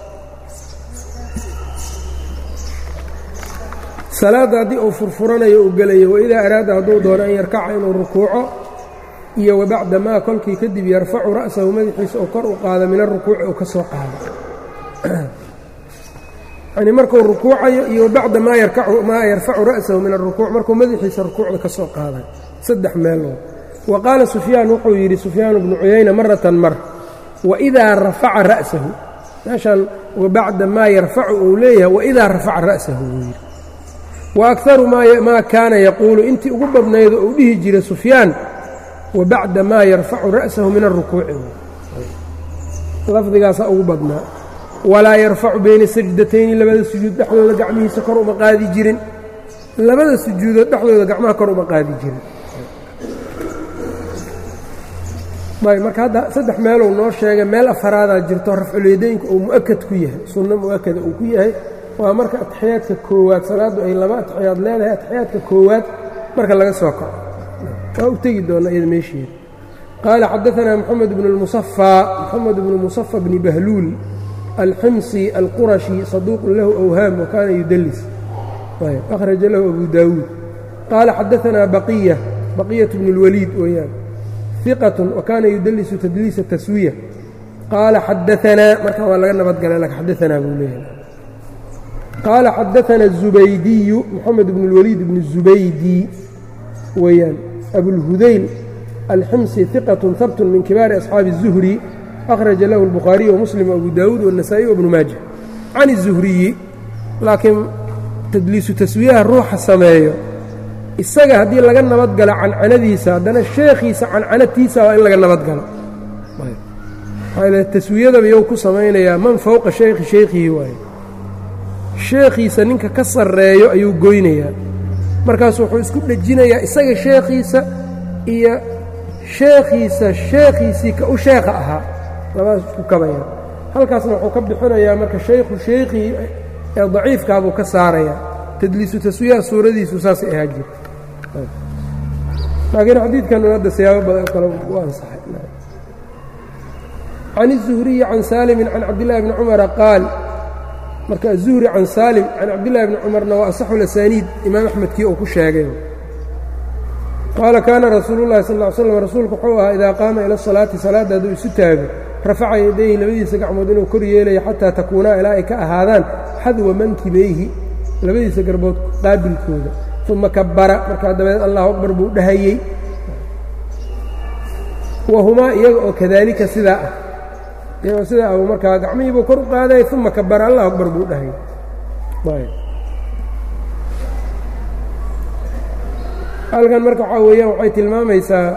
salaadda haddii uu furfuranayo uu gelayo waidaa araada hadduu doono an yarkaca inuu rukuuco iyo wabacda maa kolkii kadib yarfacu ra'sahu madaxiisa uu kor u qaado min arukuuci uu ka soo qaado yani markuu rukuucayo iyo wabacda maa yarfacu ra'sahu min arukuuc markuu madaxiisa rukuucda ka soo qaadayo saddex meeloo wa qaala sufyaan wuxuu yidhi sufyaan bnu cuyayna maratan mar waidaa rafaca ra'sahu meeshan wabacda maa yarfacu uu leeyahay waidaa rafaca ra'sahu wuu yidhi wa akaru maa kaana yaquulu intii ugu badnaydo uu dhihi jiray sufyaan wabacda maa yarfacu ra'sahu min arukuuci lafdigaasaa ugu badnaa walaa yarfacu bayna sajdatayni labada sujuud dhexdooda gacmihiisa kor uma qaadi jirin labada sujuudood dhexdooda gacmaha kor uma qaadi jirin ayb marka hadda saddex meeluu noo sheegay meel afaraadaa jirto rafculyadaynka uu mu'akad ku yahay sunno mu'akada uu ku yahay waa marka ataxiyaadka koowaad salaaddu ay laba ataxiyaad leedahay ataxiyaadka koowaad marka laga soo kaco waa u tegi doona iyada meesheeda qaala xadaanaa moxamed bnu lmusafaa moxamed bnu musafa bni bahluul alximsi alqurashi saduuqun lahu awhaam wa kaana yudalis akhraja lahu abu daawuud qaala xadaanaa baqiya baqiyat bnu اlwaliid weeyaan iqat wa kaana yudalisu tadliisa taswiya qaala xadaanaa markan waa laga nabadgalay lak xadaanaa buu leeyahay qaala xadaana الزubaydiyu moxamed bn اlwaliid bn الزubaydi weeyaan abulhudayl alximsi ثiqaة habt min kibaari أصxaabi الزuhri akhraja lahu الbukhaariyu وmuslim وabu daawuud والنasaaئي وbnu maaja can الزuhriyi laakiin tadliisu taswiyaha ruuxa sameeyo isaga haddii laga nabadgalo cancanadiisa haddana sheekhiisa cancanatiisa waa in laga nabadgalo taswiyadaba yow ku samaynayaa man fowqa shaykhi shaykhihi waaye sheekhiisa ninka ka sarreeyo ayuu goynayaa markaasu wuxuu isku dhejinayaa isaga sheekhiisa iyo sheekhiisa sheekhiisii ka u sheekha ahaa labadaas isku kabaya halkaasna wuxuu ka bixinayaa marka shaykhu shaykhii ee daciifkaabuu ka saarayaa tadliisu taswiyaha suuradiisu saasay ahaa jirta laakiin xadiidkan un hadda siyaabo badan kale u ansaxay can الزuhriyi can saalimin can cabdillahi bni cumara qaal marka aلzuhri can saalim can cabdillahi bni cumarna waa asaxu lasaniid imaam axmedkii uu ku sheegay qaala kaana rasuulu llahi sal ly slam rasuulku wuxuu ahaa idaa qaama ila salaati salaadda hadduu isu taago rafaca yadayhi labadiisa gacmood inuu kor yeelayo xataa takuunaa ilaa ay ka ahaadaan xadwa mankibayhi labadiisa garbood qaabilkooda uma kabara markaa dabadeed allahu akbar buu dhahayey wahumaa iyaga oo kadaalika sidaa ah iyagoo sidaa ah markaa gacmihiibuu kor u qaadaya uma kabara allahu akbar buu dhahayey halkan marka waxaa weeyaan waxay tilmaamaysaa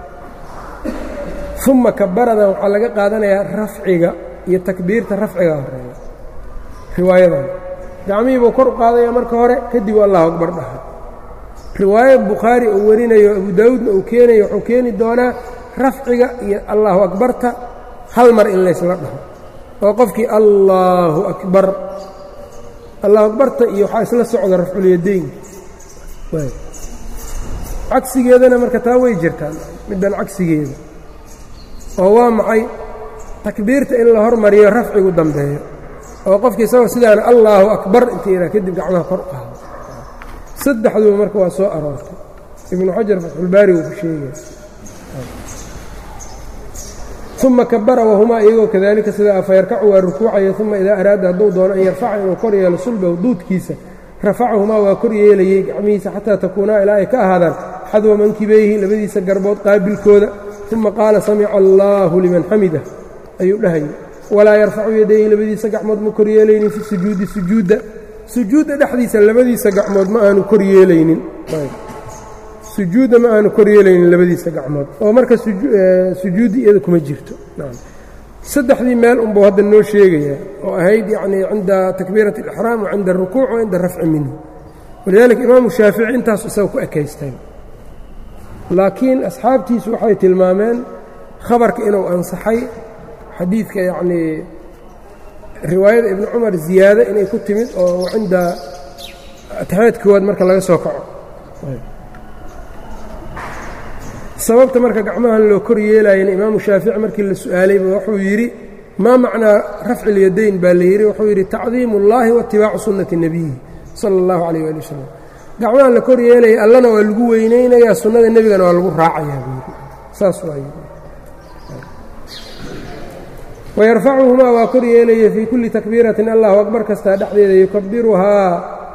uma kabaradan waxaa laga qaadanayaa rafciga iyo takbiirta rafciga horeeya riwaayadan gacmihii buu kor u qaadaya marka hore kadib allahu akbar dhaha riwaayad bukhaari uu warinayo abu daawuudna uu keenayo wuxuu keeni doonaa rafciga iyo allahu akbarta hal mar in laysla dhaho oo qofkii allaahu akbar allahu akbarta iyo waxaa isla socda rafculyadayn cagsigeedana marka taa way jirtaan middan cagsigeeda oo waa maxay takbiirta in la hormariyo rafcigu dambeeyo oo qofkii isagoo sidaana allaahu akbar inta yidhaha kadib gacmaha kor qaado saddexduba marka waa soo aroortay ibnu xajar fatxulbaari wuu ku sheegaya uma kabara wahumaa iyagoo kadalika sidaa fayarkacu waa rukuucaya uma idaa araada hadduu doono an yarfaca inuu kor yeelo sulbahu duudkiisa rafacahumaa waa kor yeelayey gacmihiisa xataa takuunaa ilaa ay ka ahaadaan xadwa mankibayhi labadiisa garbood qaabilkooda uma qaala samica allaahu liman xamida ayuu dhahayay walaa yarfacu yadayhi labadiisa gacmood ma kor yeelaynin fi sujuudi sujuudda sujuudda dhexdiisa labadiisa gacmood ma aanu kor yeelaynin sujuudda ma aanu kor yeelaynin labadiisa gacmood oo marka sujuuddi iyada kuma jirto saddexdii meel unbuu hadda noo sheegayaa oo ahayd yacnii cinda takbiirati alixraam wa cinda arukuuc wa cinda arafci minhu walidaalika imaamu shaafici intaas isaga ku ekaystay laakiin asxaabtiisu waxay tilmaameen khabarka inuu ansaxay xadiidka yacnii riwaayada ibni cumar ziyaado inay ku timid oo cinda ataxiyaad koowaad marka laga soo kaco sababta marka gacmahan loo kor yeelaayana imaamu shaafici markii la su'aalayba wuxuu yidhi maa macnaa rafci اlyadayn baa la yidhi wuxuu yidhi tacdiimu اllahi waitibaacu sunnati nebiyihi sala اllahu calayh ali wasalam gacmahan la kor yeelaya allana waa lagu weynaynayaa sunnada nebigana waa lagu raacayaa buu yidhi saas waa yidhi wayarfacuhumaa waa kor yeelaya fii kulli takbiiratin allahu akbar kastaa dhexdeeda yukabiruhaa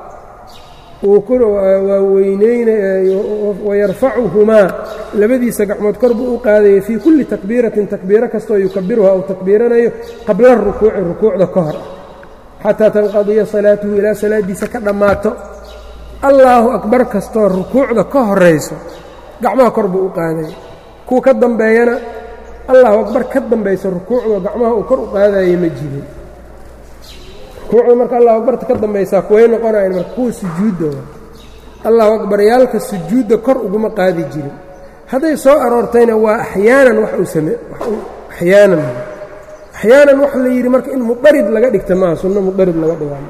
waa weynynawayarfacuhumaa labadiisa gacmood kor buu u qaadaya fii kulli takbiiratin takbiiro kastoo yukabiruhaa uu takbiiranayo qabla rukuuci rukuucda ka hor xataa tanqadiya salaatuhu ilaa salaaddiisa ka dhammaato allaahu akbar kastoo rukuucda ka horayso gacmaha kor buu u qaadaya kuwa ka dambeeyana allahu akbar ka dambaysa rukuucda gacmaha uu kor u qaadaya ma jirin rukuucda marka allahu akbarta ka dambaysaa kuway noqonayan marka kuwa sujuudda allahu akbaryaalka sujuudda kor uguma qaadi jirin hadday soo aroortayna waa axyaanan wax uu same axyaanan axyaanan waxa la yidhi marka in mudarid laga dhigta maaha sunno mudarid laga dhigaa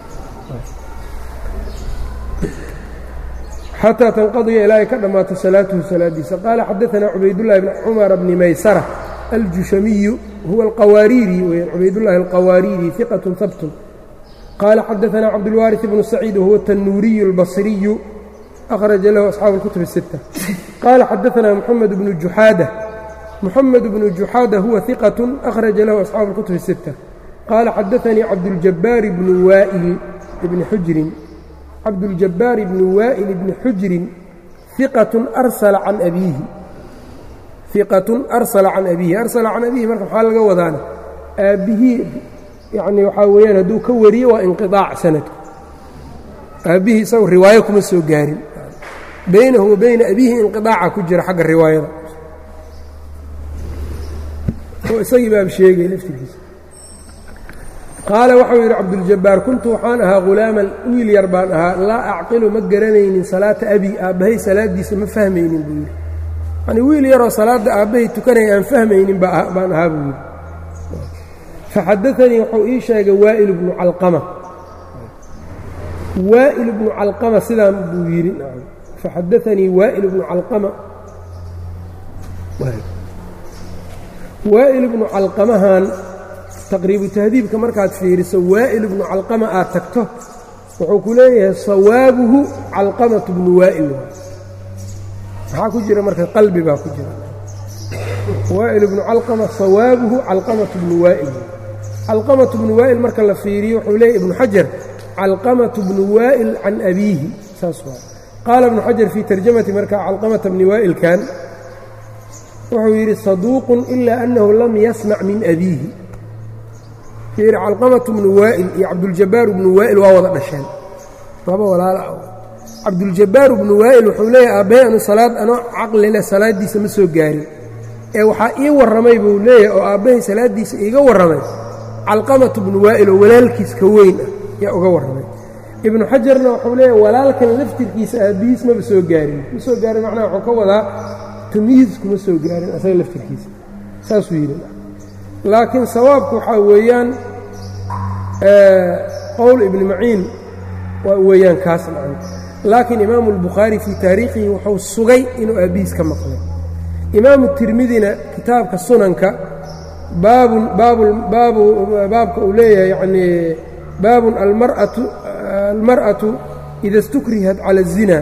xataa tanqadiya ilaa ay ka dhammaato salaatuhu salaadiisa qaala xadaanaa cubaydullahi bni cumara bni maysara aljushamiyu huwa alqawaariiri weya cubaydullahi alqawaariiri iqatun habtun qaala xadaanaa cabdulwaariث bnu saciid wahuwa tanuuriyu اlbasriyu akhraja lahu asxaabu اlkutub الsita qaala xadaanaa muxamed bnu juxaada muxamed bnu juxaada huwa iqatun akhraja lahu asxaabu اlkutub الsita qaala xadaanii cabduljabaari bnu waa'il ibni xujrin cabduljabaar ibni waa'il ibni xujrin iqatun arsala can abiihi iqatun arsala can abiihi arsala can abiihi marka maxaa laga wadaana aabbihii yacnii waxaa weeyaan hadduu ka wariyo waa inqiطaac sanadku aabbihii isagu riwaayo kuma soo gaarin baynahu wa bayna abiihi inqiطaaca ku jira xagga riwaayada oo isagii baab sheegay laftirkiisa qaala waxau yidhi cabduljabaar kuntu waxaan ahaa hulaaman wiil yar baan ahaa laa acqilu ma garanaynin salaata abi aabbahay salaaddiisa ma fahmaynin buu yidhi yanii wiil yaroo salaadda aabbahay tukanaya aan fahmaynin baan ahaa buu yidhi faxadaanii wuxuu ii sheegay waa'il bnu calqama waa'il bnu calqama sidaan buu yidhi faxadaanii waa'il bnu calqama waa'il bnu calqamahan taqriibu tahdiibka markaad fiiriso waa'il bnu calqama aad tagto wuxuu ku leeyahay sawaabuhu calqamatu bnu waa'il maxaa ku jira marka qalbi baa ku jira waa'il bnu calqama sawaabuhu calqamatu bnu waa'il calqamatu bnu waa'il marka la fiiriyo wuxuu leeyahy ibnu xajar calqamatu bnu waa'il can abiihi saas waa qaala ibnu xajar fii tarjamati marka calqamata bni waa'ilkan wuxuu yidhi saduuqun ilaa annahu lam yasmac min abiihi fiiri calqamatu bnu waa'il iyo cabduljabbaaru bnu waa'il waa wada dhasheen laba walaala ah cabduljabbaaru bnu waa'il wuxuu leeyahay aabbahay anu salaad anoo caqlileh salaaddiisa ma soo gaarin ee waxaa ii warramay buu leeyahay oo aabbahay salaaddiisa iiga warramay calqamatu bnu waa'il oo walaalkiis ka weyn ah yaa uga warramay ibnu xajarna wuxuu leeyahay walaalkan laftirkiisa aabbihiis maba soo gaarin ma soo gaarin macnaha wuxuu ka wadaa tamyiis kuma soo gaarin asaga laftirkiisa saasuu yidhi laakiin sawaabku waxaa weeyaan qowl ibni maciin waa weeyaan kaas nacan laakiin imaamu albukhaari fii taariikhihi wuxuu sugay inuu aabbihiis ka maqlay imaamu tirmidina kitaabka sunanka baabun baabu baabu baabka uu leeyahay yacnii baabun almar'atu almar'atu ida istukrihat cala الzina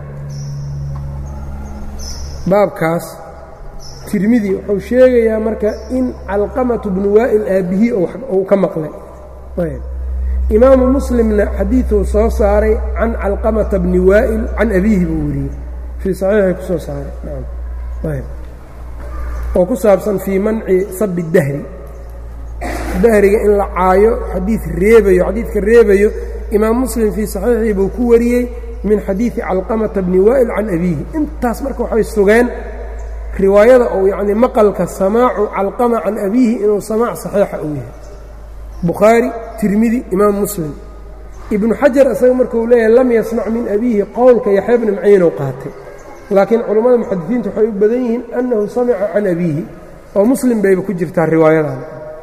baabkaas tirmidi wuxuu sheegayaa marka in calqamatu bnu waa'il aabbihii uu ka maqlay imaamu muslimna xadiiduu soo saaray can calqamata bni waa'il can abiihi buu weriyey fii saxiixii ku soo saaray oo ku saabsan fii manci sabi dahri dahriga in la caayo xadiid reebayo xadiidka reebayo imaam muslim fii saxiixii buu ku wariyey min xadiidi calqamata bni waa'il can abiihi intaas marka waxay sugeen riwaayada ou yacnii maqalka samaacu calqama can abiihi inuu samaac saxiixa uu yahay bukhaari tirmidi imaam muslim ibnu xajar isaga markuu leeyahay lam yasmac min abiihi qowlka yaxya bni maciinow qaatay laakiin culammada muxadisiinta waxay u badan yihiin annahu samica can abiihi oo muslim bayba ku jirtaa riwaayadan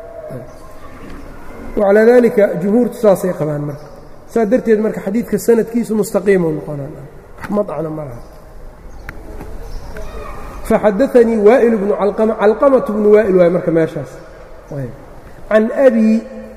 wacalaa daalika jumhuurtu saasay qabaan marka saa darteed marka xadiidka sanadkiisu mustaqiimu noqonaamadcna ma laha faxadaanii waa'il bnu calqama calqamatu bnu waa'il waay marka meeshaas can abii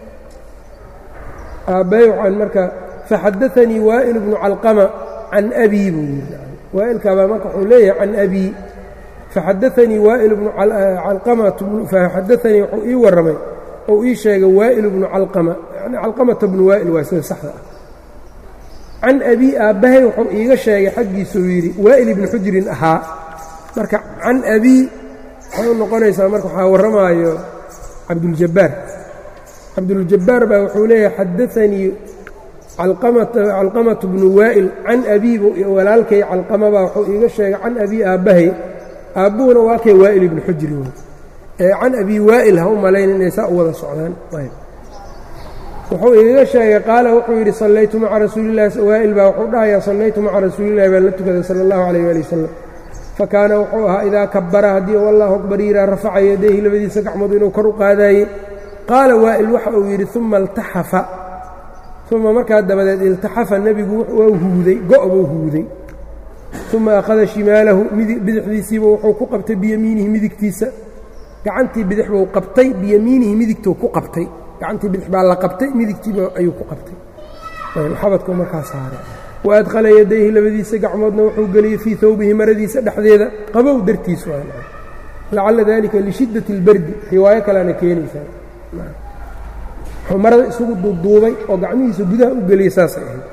aabbay waxaan marka faxadaanii waa'il bnu calqama can abii buu yidhi waa'ilkaabaa marka wuxuu leeyahay can abii faxadaanii waa'il bnu calqamatu faxadaanii wuxuu ii warramay ou ii sheegay waa'il bnu calqama yani calqamata bnu waa'il waa sida saxda ah can abii aabbahay wuxuu iiga sheegay xaggiisuu yidhi waa'il ibni xujrin ahaa marka can abii waxay u noqonaysaa marka waxaa warramaayo cabduljabbaar cabduljabbaar baa wuxuu leeyahay xadaanii calqamatu bnu waa'il can abiibu walaalkay calqamabaa wuxuu iiga sheegay can abii aabbahay aabbuhuna waa kay waa'il ibni xujri ee can abii waa'il ha u malayn inay saa u wada socdaan wuxuu igaga sheegay qaala wuxuu yidhi sallaytu maca rasuulillahi waa'il baa wuxuu dhahayaa sallaytu maca rasuulillahi baan la tukaday sala allahu calayh waali wasalam fakaana wuxuu ahaa idaa kabara haddii u allahu akbar yiraa rafaca yadayhi labadiisa gacmood inuu kor u qaadaayey qaala waa'il waxa uu yidhi uma iltaxafa uma markaa dabadeed iltaxafa nebigu waa huuday go' buu huuday uma akhada shimaalahu bidixdiisiiba wuxuu ku qabtay biyamiinihi midigtiisa gacantii bidix buu qabtay biyamiinihi midigtuu ku qabtay gacantii bidix baa la qabtay midigtiiba ayuu ku qabtay xabadkuu markaa saaray wa adkhala yadayhi labadiisa gacmoodna wuxuu geliyey fii hawbihi maradiisa dhexdeeda qabow dartiisu lacalla dalika lishiddati اlbardi riwaayo kaleana keenaysaa wuxuu marada isugu duuduubay oo gacmihiisa gudaha u geliyay saasay ahayd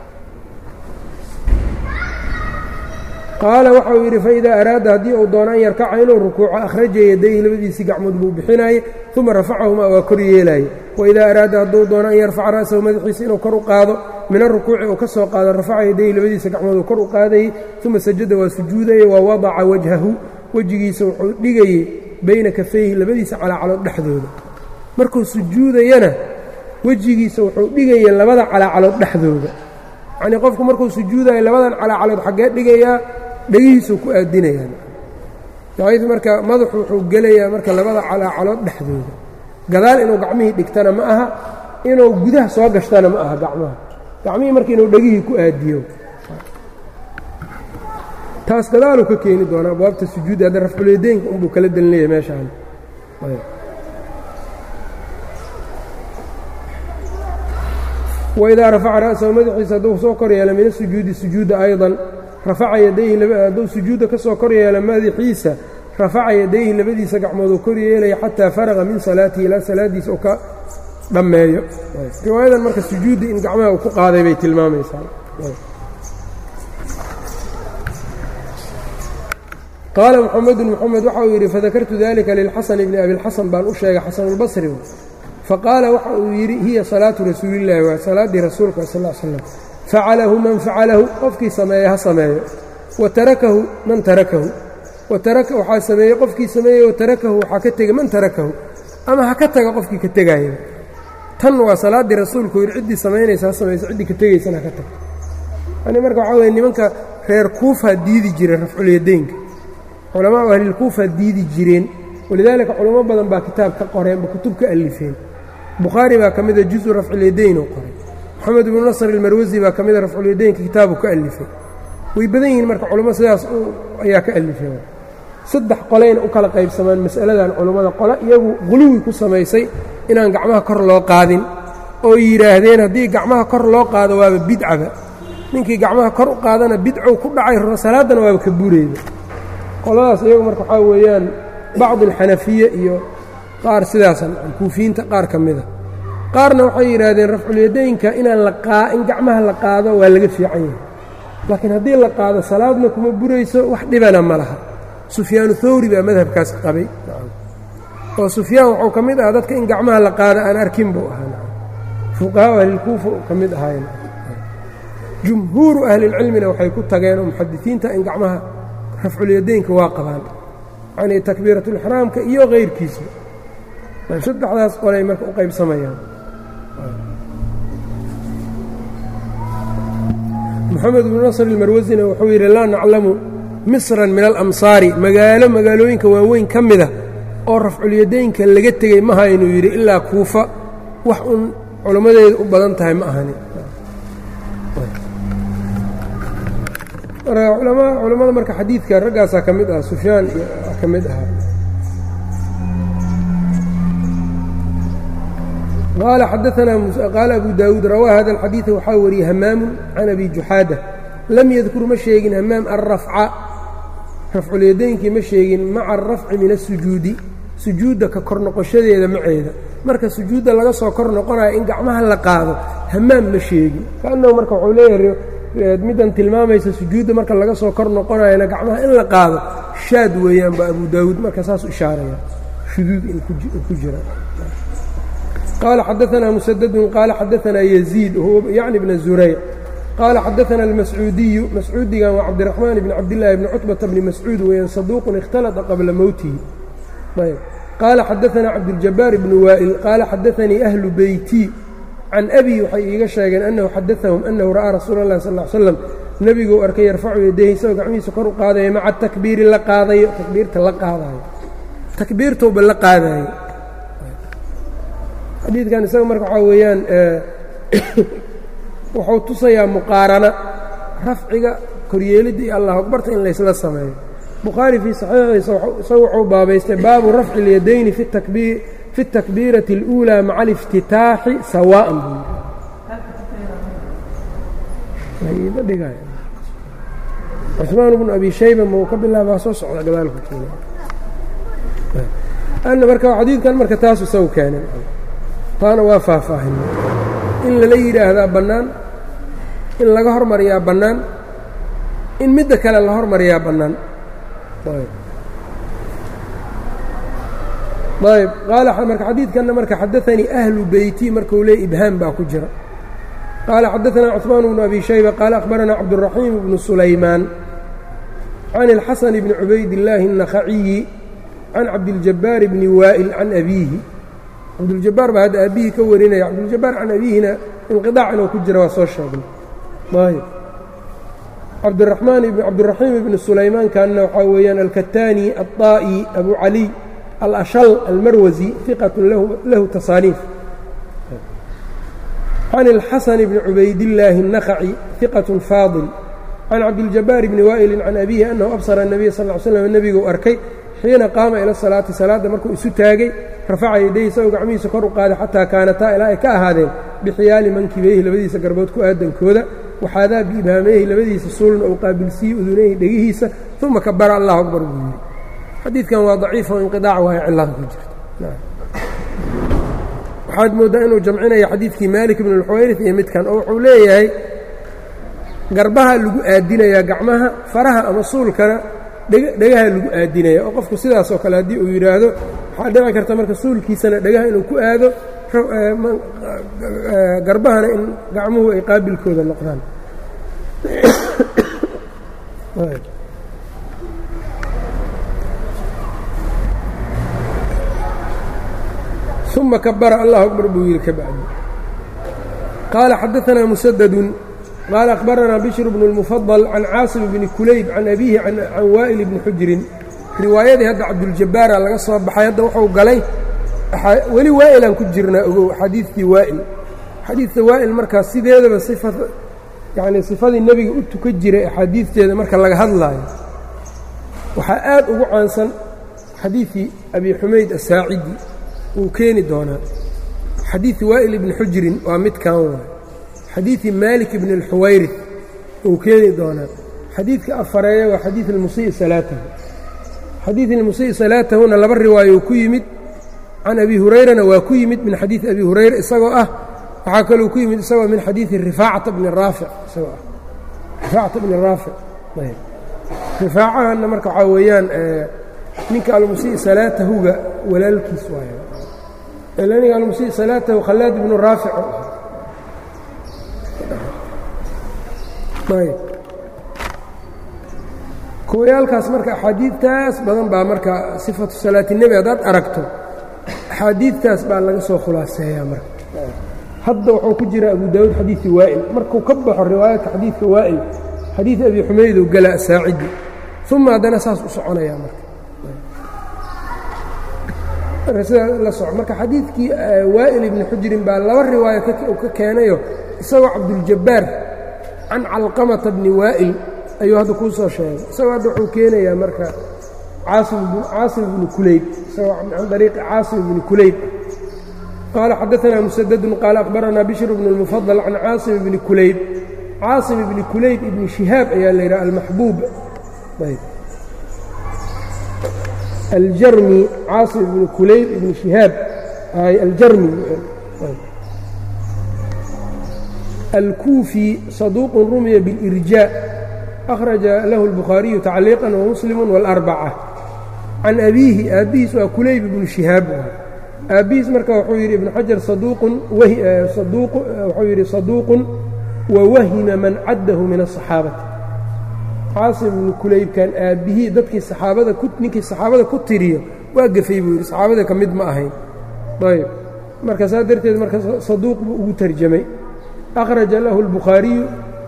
qaala waxau yidhi faidaa araada haddii uu doono an yarkaca inuu rukuuco akhraja yadayhi labadiisii gacmood buu bixinaaye uma rafacahumaa waa kor yeelaaye waidaa araada hadduu doono an yarfaca ra'sahu madaxiisa inuu kor u qaado min arukuuci uu ka soo qaado rafaca yadayhi labadiisa gacmood uu kor u qaadayey uma sajada waa sujuudayey wa wadaca wajhahu wejigiisa wuxuu dhigayey bayna kafayhi labadiisa calaacalood dhexdooda markuu sujuudayana wejigiisa wuxuu dhigayey labada calaacalood dhexdooda yacnii qofku markuu sujuudayo labadan calaacalood xaggee dhigayaa dhegihiisuu ku aadinayaa daciif marka madaxu wuxuu gelayaa marka labada calaacalood dhexdooda gadaal inuu gacmihii dhigtana ma aha inuu gudaha soo gashtana ma aha gacmaha gacmihii marka inuu dhegihii ku aadiyo taas gadaaluu ka keeni doonaa abwaabta sujuudda hadda rafculeedeynka unbuu kala delinaya meeshaan waidaa rafaca ra'sahu madaxiisa hadduu soo kor yeela min asujuudi sujuuda aydan rafaca yadayhi hadduu sujuudda ka soo kor yeela madaxiisa rafaca yadayhi labadiisa gacmood uu kor yeelaya xataa faraqa min salaatihi ilaa salaaddiisa uu ka dhammeeyo riwaayadan marka sujuudda in gacmaha uu ku qaaday bay tilmaamaysaa qaala mxamedun mxamed waxa uu yidhi fadakartu dalika lilxasan bni abilxasan baan u sheegay xasanulbasri faqaala waxa uu yidhi hiya salaatu rasuulillahi waa salaaddii rasuulka sal slam facalahu man facalahu qofkii sameeye ha sameeyo wa tarakahu man tarakahu waxaa sameeyey qofkii sameeyey wa tarakahu waxaa ka tegey man tarakahu ama ha ka taga qofkii ka tegaaya tan waa salaaddii rasuulku yidhi ciddii samaynaysa ha samayso ciddii ka tegaysana ha ka taga yani marka waxaa weye nimanka reer kuufaa diidi jiray rafculyadeynka culamaau ahlilkuufaa diidi jireen walidaalika culamo badan baa kitaab ka qoreenba kutub ka alifeen bukhaari baa ka mida juzu rafculyadayn uu qoray moxamed ibnu nasr ilmarwasi baa ka mida rafculyadaynka kitaabu ka alifay way badan yihiin marka culamo sidaas ayaa ka alifeen saddex qolayna u kala qaybsamaan mas'aladan culummada qole iyagu quluwi ku samaysay inaan gacmaha kor loo qaadin oo yidhaahdeen haddii gacmaha kor loo qaado waaba bidcaba ninkii gacmaha kor u qaadana bidcow ku dhacay salaaddana waaba ka bureyda qoladaas iyagu marka waxaa weeyaan bacdi alxanafiya iyo qaar sidaasan kuufiyiinta qaar ka mida qaarna waxay yidhaahdeen rafculyadaynka inaan laqaa in gacmaha la qaado waa laga fiican yahay laakiin haddii la qaado salaadna kuma burayso wax dhibana ma laha sufyaanu thawri baa madhabkaas qabay oo sufyaan wuxuu ka mid ahaa dadka in gacmaha la qaado aan arkin buu ahaa fuqahaa ahlilkuufa ka mid ahayn jumhuuru ahlilcilmina waxay ku tageen oo muxadisiinta in gacmaha rafculyadaynka waa qabaan yacnii takbiiratulixraamka iyo kayrkiisa saddexdaas qolay marka u qaybsamayaan moxamed ibnu nasr ilmarwasina wuxuu yidhi laa naclamu misran min alamsaari magaalo magaalooyinka waaweyn ka mida oo rafculyadaynka laga tegey maha inuu yidhi ilaa kuufa wax uun culammadeeda u badan tahay ma ahani culammada marka xadiidka raggaasaa ka mid ah sufyaan ka mid ahaa qaala xadaanaa qaala abu daawuud rawaa hada alxadiida waxaa wariyey hamaamu can abi juxaada lam yadkur ma sheegin hamaam alrafca rafculyadaynkii ma sheegin maca alrafci min asujuudi sujuudda ka kor noqoshadeeda maceeda marka sujuudda laga soo kor noqonayo in gacmaha la qaado hamaam ma sheegin kaannahu marka wuxuu leeyahay middan tilmaamaysa sujuudda marka laga soo kor noqonayana gacmaha in la qaado shaad weeyaan ba abu daawuud marka saasu ishaaraya shuduud in ku jira qaala xadaanaa musadadun qaala xadaanaa yaziid yacni bna zurayc qaala xadaana almascuudiyu mascuudigan waa cabdiraxmaan bni cabdillaahi bni cutbata bni mascuud weeyaan saduuqun ikhtalata qabla mowtihi ayb qaala xadaanaa cabdiljabaar bni waa'il qaala xadaanii ahlu beyti can abi waxay iiga sheegeen annahu xadaahum annahu ra'aa rasuula اllahi sal ly slam nebiguu arkay yarfacu yadayhi isagoo gacmihiisa kor u qaadaya maca takbiiri la qaadayo takbiirta la qaadayo takbiirtowba la qaadayo xadiidkan isaga marka waxaa weeyaan wuxuu tusayaa muqaarana rafciga koryeelidda iyo allah akbarta in laysla sameeyo bukhaari fii saxiixiisa isagu wuxuu baabaystay baabu rafci اlyadayni fi takbiir fi اtakbiirati اlأuulى maca aliftitaaxi sawaa'an buu yidhi cusmaan bnu abi shayba mau ka bilaabaa soo socda gadaalku marka xadiidkan marka taasu isagu keenay taana waa faahfaahinay in lala yidhaahdaa bannaan in laga hormariyaa bannaan in midda kale la hormariyaa bannaan ayb qaala marka xadiidkanna marka xadaanii ahlu beyti markuu leey ibhaam baa ku jira qaala xadaanaa cثmaan bnu abi shayba qaala akhbaranaa cabdالraxiim bnu sulaymaan can اlxasan bni cubaydillaahi الnakhaciyi can cabdiljabaar bni waa'il can abiihi cabduljabaar baa hadda aabihii ka warinaya cabduljabaar can abiihina inqiطaac inuu ku jira waa soo sheegnay ayb cabdiraxmaan cabdiraxiim ibni sulaymaankanna waxaa weeyaan alkataani aلطaa'i abu caliy alashal almarwasi iqat lahu tasaaniif can اlxasan bni cubaydillaahi الnakhaci iqaة faadil can cabdiljabaar bni waa'ilin can abiihi annahu absara الnabiya sal ly slam nebiguu arkay xiina qaama ila salaati salaadda markuu isu taagay rafaca yaday isagoo gacmihiisa kor u qaaday xataa kaanataa ilaa ay ka ahaadeen bixiyaali mankibayhi labadiisa garbood ku aadankooda waxaadaa biibhaamayhi labadiisa suulna uu qaabilsiiyey udunayhi dhegihiisa uma kabara allahu akbar buu yidhi xadiidkan waa daciif oo inqiaac waayo cillada ku jirta waxaad mooddaa inuu jamcinaya xadiidkii maalik ibn اlxuwayrif iyo midkan oo wuxuu leeyahay garbaha lagu aadinayaa gacmaha faraha ama suulkana dhegaha lagu aadinaya oo qofku sidaasoo kale haddii uu yidhaahdo waxaa dhici karta marka suulkiisana dhegaha inuu ku aado garbahana in gacmuhu ay qaabilkooda noqdaan uma kabara allahu akbar buu yidhi ka bacdi qaala xadaanaa musadadun qaala akhbaranaa bishr bnu اlmufadal can caasim bni kulayb can abiihi can waa'il bni xujrin riwaayadii hadda cabduljabaara laga soo baxay hadda wuxuu galay weli waa'ilaan ku jirnaa ogow xadiidkii waa'il xadiidka waa'il markaas sideedaba sifa yacnii sifadii nebiga u tuka jiray axaadiidteeda marka laga hadlaayo waxaa aad ugu caansan xadiidkii abi xumayd asaacidi wuu keeni doonaa xadiidi waa'il ibni xujrin waa midkan waay xadiidi maalik ibni اlxuwayrif wuu keeni doonaa xadiidka afareeya waa xadiid ilmusii salaatahu xadiid ilmusii salaatahuna laba riwaayo ku yimid can abi hurayrana waa ku yimid min xadiidi abi hurayra isagoo ah waxaa kaluu ku yimid isagoo min xadiidi rifaacata bni raafic isagoo ah rifaacata bni raafic rifaacahanna marka waxaa weeyaan ninka almusii salaatahuga walaalkiis waayo ninka almusii salaatahu khallaad ibnu raafic ayb kuwayaalkaas marka axaadiidtaas badan baa marka sifatu salaati nebi haddaad aragto axaadiidtaas baa laga soo khulaaseeyaa marka hadda wuxuu ku jira abu daawuud xadiidi waa'il markuu ka baxo riwaayadka xadiidka waa'il xadiid abi xumaydow gala asaacidi uma haddana saas u soconayaa marka marka sidaa la soco marka xadiidkii waa'il ibni xujrin baa laba riwaayo uu ka keenayo isagoo cabduljabaar can calqamata bni waa'il ayuu hadda kuu soo sheegay isagoo hadda wuxuu keenayaa marka caasim bni kulayb isagoo can ariiqi caasim bni kulayb qaala xadaanaa musadadun qaala akhbaranaa bishr bnu اlmufadal can caasim bni kulayb caasim ibni kulayb ibni shihaab ayaa la yidhaha almaxbuub aljarmi caasim ibni kulayb ibni shihaab aljarmi alkuufi saduuq rumiya biاlirjaa akhraja lahu اlbukhaariyu tacliiqan wamuslimu wاlarbaca can abiihi aabbihiis waa kulayb ibnu shihaab aabbihiis marka wuxuu yidhi ibnu xajar saduuqun wuxuu yidhi saduuqun wawahima man caddahu min aلصaxaabati caasim ibnu kulaybkan aabbihii dadkii saxaabada ninkii saxaabada ku tiriyo waa gafay buu yidhi saxaabada ka mid ma ahayn ayb marka saa darteed marka saduuq buu ugu tarjamay akhraja lahu اlbukhaariyu